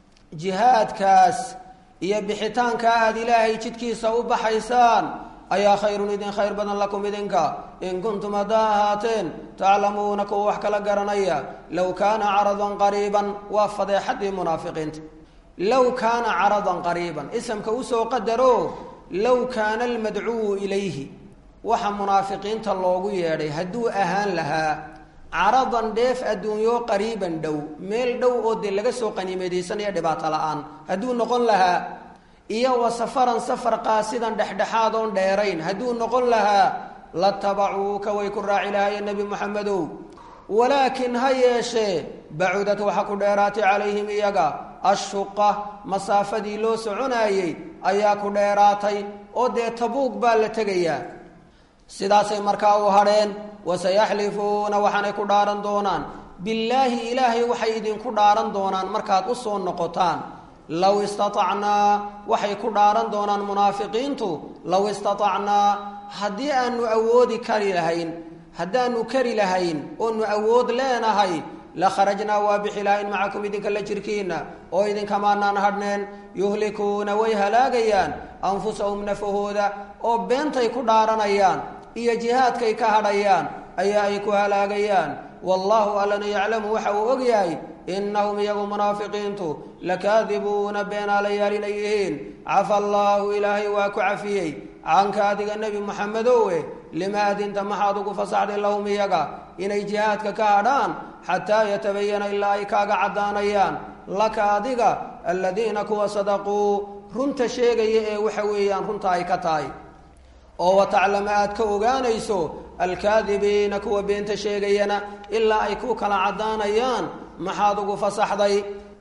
jihaadkaas iyo bixitaanka aad ilaahay jidkiisa u baxaysaan ayaa khayrun idin khayr badan lakum idinka in kuntum haddaa ahaateen taclamuuna kuwa wax kala garanaya low kaana caradan qariiban waa fadeexadii munaafiqiinta low kaana caradan qariiban isamka usoo qadaro low kaana almadcuwu ilayhi waxa munaafiqiinta loogu yeedhay hadduu ahaan lahaa caradan dheef adduunyo qariiban dhow meel dhow oo dee laga soo qaniimeedaysanaya dhibaato la-aan hadduu noqon lahaa iyo wa safaran safar qaasidan dhexdhexaad oon dheerayn hadduu noqon lahaa la tabacuuka way ku raaci lahaayeen nebi moxamedow walaakin ha yeeshee bacudad waxa ku dheeraatay calayhim iyaga ashuqa masaafadii loo soconaayey ayaa ku dheeraatay oo dee tabuug baa la tegayaa sidaasay markaa u hadheen wasayaxlifuuna waxaanay ku dhaaran doonaan billaahi ilaahay waxay idinku dhaaran doonaan markaad u soo noqotaan low istatacnaa waxay ku dhaaran doonaan munaafiqiintu low istatacnaa haddii aanu awoodi kari lahayn haddaanu kari lahayn oonu awood leenahay la kharajnaa waa bixi lahayn macakum idinka la jirkiina oo idinkamaanaan hadhneen yuhlikuuna way halaagayaan anfusahum nafahooda oo beentay ku dhaaranayaan iyo jihaadkay ka hadhayaan ayaa ay ku halaagayaan wallaahu allana yaclamu waxa uu og yahay innahum iyagu munaafiqiintu lakaadibuuna beenaalayaal inay yihiin cafa allaahu ilaahay waa ku cafiyey canka adiga nebi moxamedowe lima adinta maxaad ugu fasaxday lahum iyaga inay jihaadka ka hadhaan xataa yatabayana ilaa ay kaaga caddaanayaan laka adiga aladiina kuwa sadaquu runta sheegaya ee waxa weeyaan runta ay ka tahay oo wataclama aad ka ogaanayso alkaadibiina kuwa beenta sheegayana ilaa ay ku kala caddaanayaan maxaad ugu fasaxday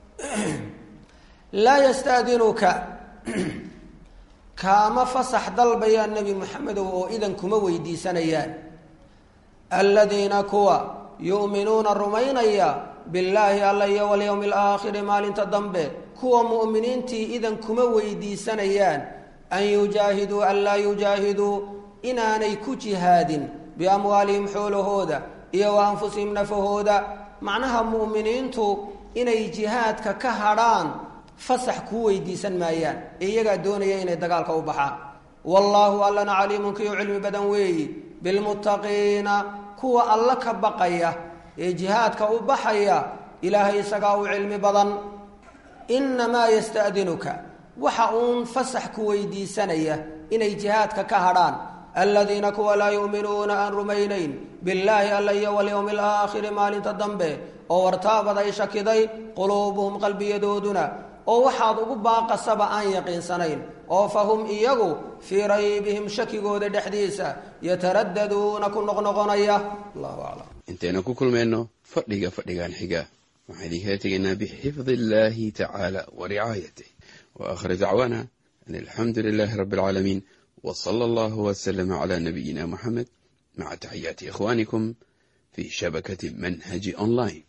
laa yastadinuka kaama fasax dalbayaan nebi moxamedow oo idan kuma weydiisanayaan aladiina kuwa yu'minuuna rumaynaya billaahi alla iyo walyowmi alaakhiri maalinta dambe kuwa mu'miniintii idan kuma weydiisanayaan an yujaahiduu an laa yujaahiduu inaanay ku jihaadin biamwaalihim xoolahooda iyo wa anfusihim nafahooda macnaha mu'miniintu inay jihaadka ka hadhaan fasax kuu weydiisan maayaan ee iyagaa doonaya inay dagaalka u baxaan wallaahu allana caliimun kiyu cilmi badan weeyi bilmuttaqiina kuwa alla ka baqaya ee jihaadka u baxaya ilaahay isagaa u cilmi badan innamaa yasta'dinuka waxa uun fasax ku weydiisanaya inay jihaadka ka hadhaan aladiina kuwa laa yu'minuuna aan rumaynayn billaahi alla iyo walyowmi alaakhiri maalinta dambe oo wartaabad ay shakiday quluubuhum qalbiyadooduna oo waxaad ugu baaqasaba aan yaqiinsanayn oo fa hum iyagu fii raybihim shakigooda dhexdiisa yataraddaduuna ku noqnoqonaya allahu aclam intaynu ku kulmayno fadhiga fadhigan xiga waxaan idinkala tegaynaa bixifdi illaahi tacaala wa ricaayatih wa aakhir dacwaana an alxamdu lilaahi rabbi alcaalamiin wa sala allahu wasalama calaa nabiyina muxamed maca taxiyaati ikhwaanikum fii shabakati manhaji online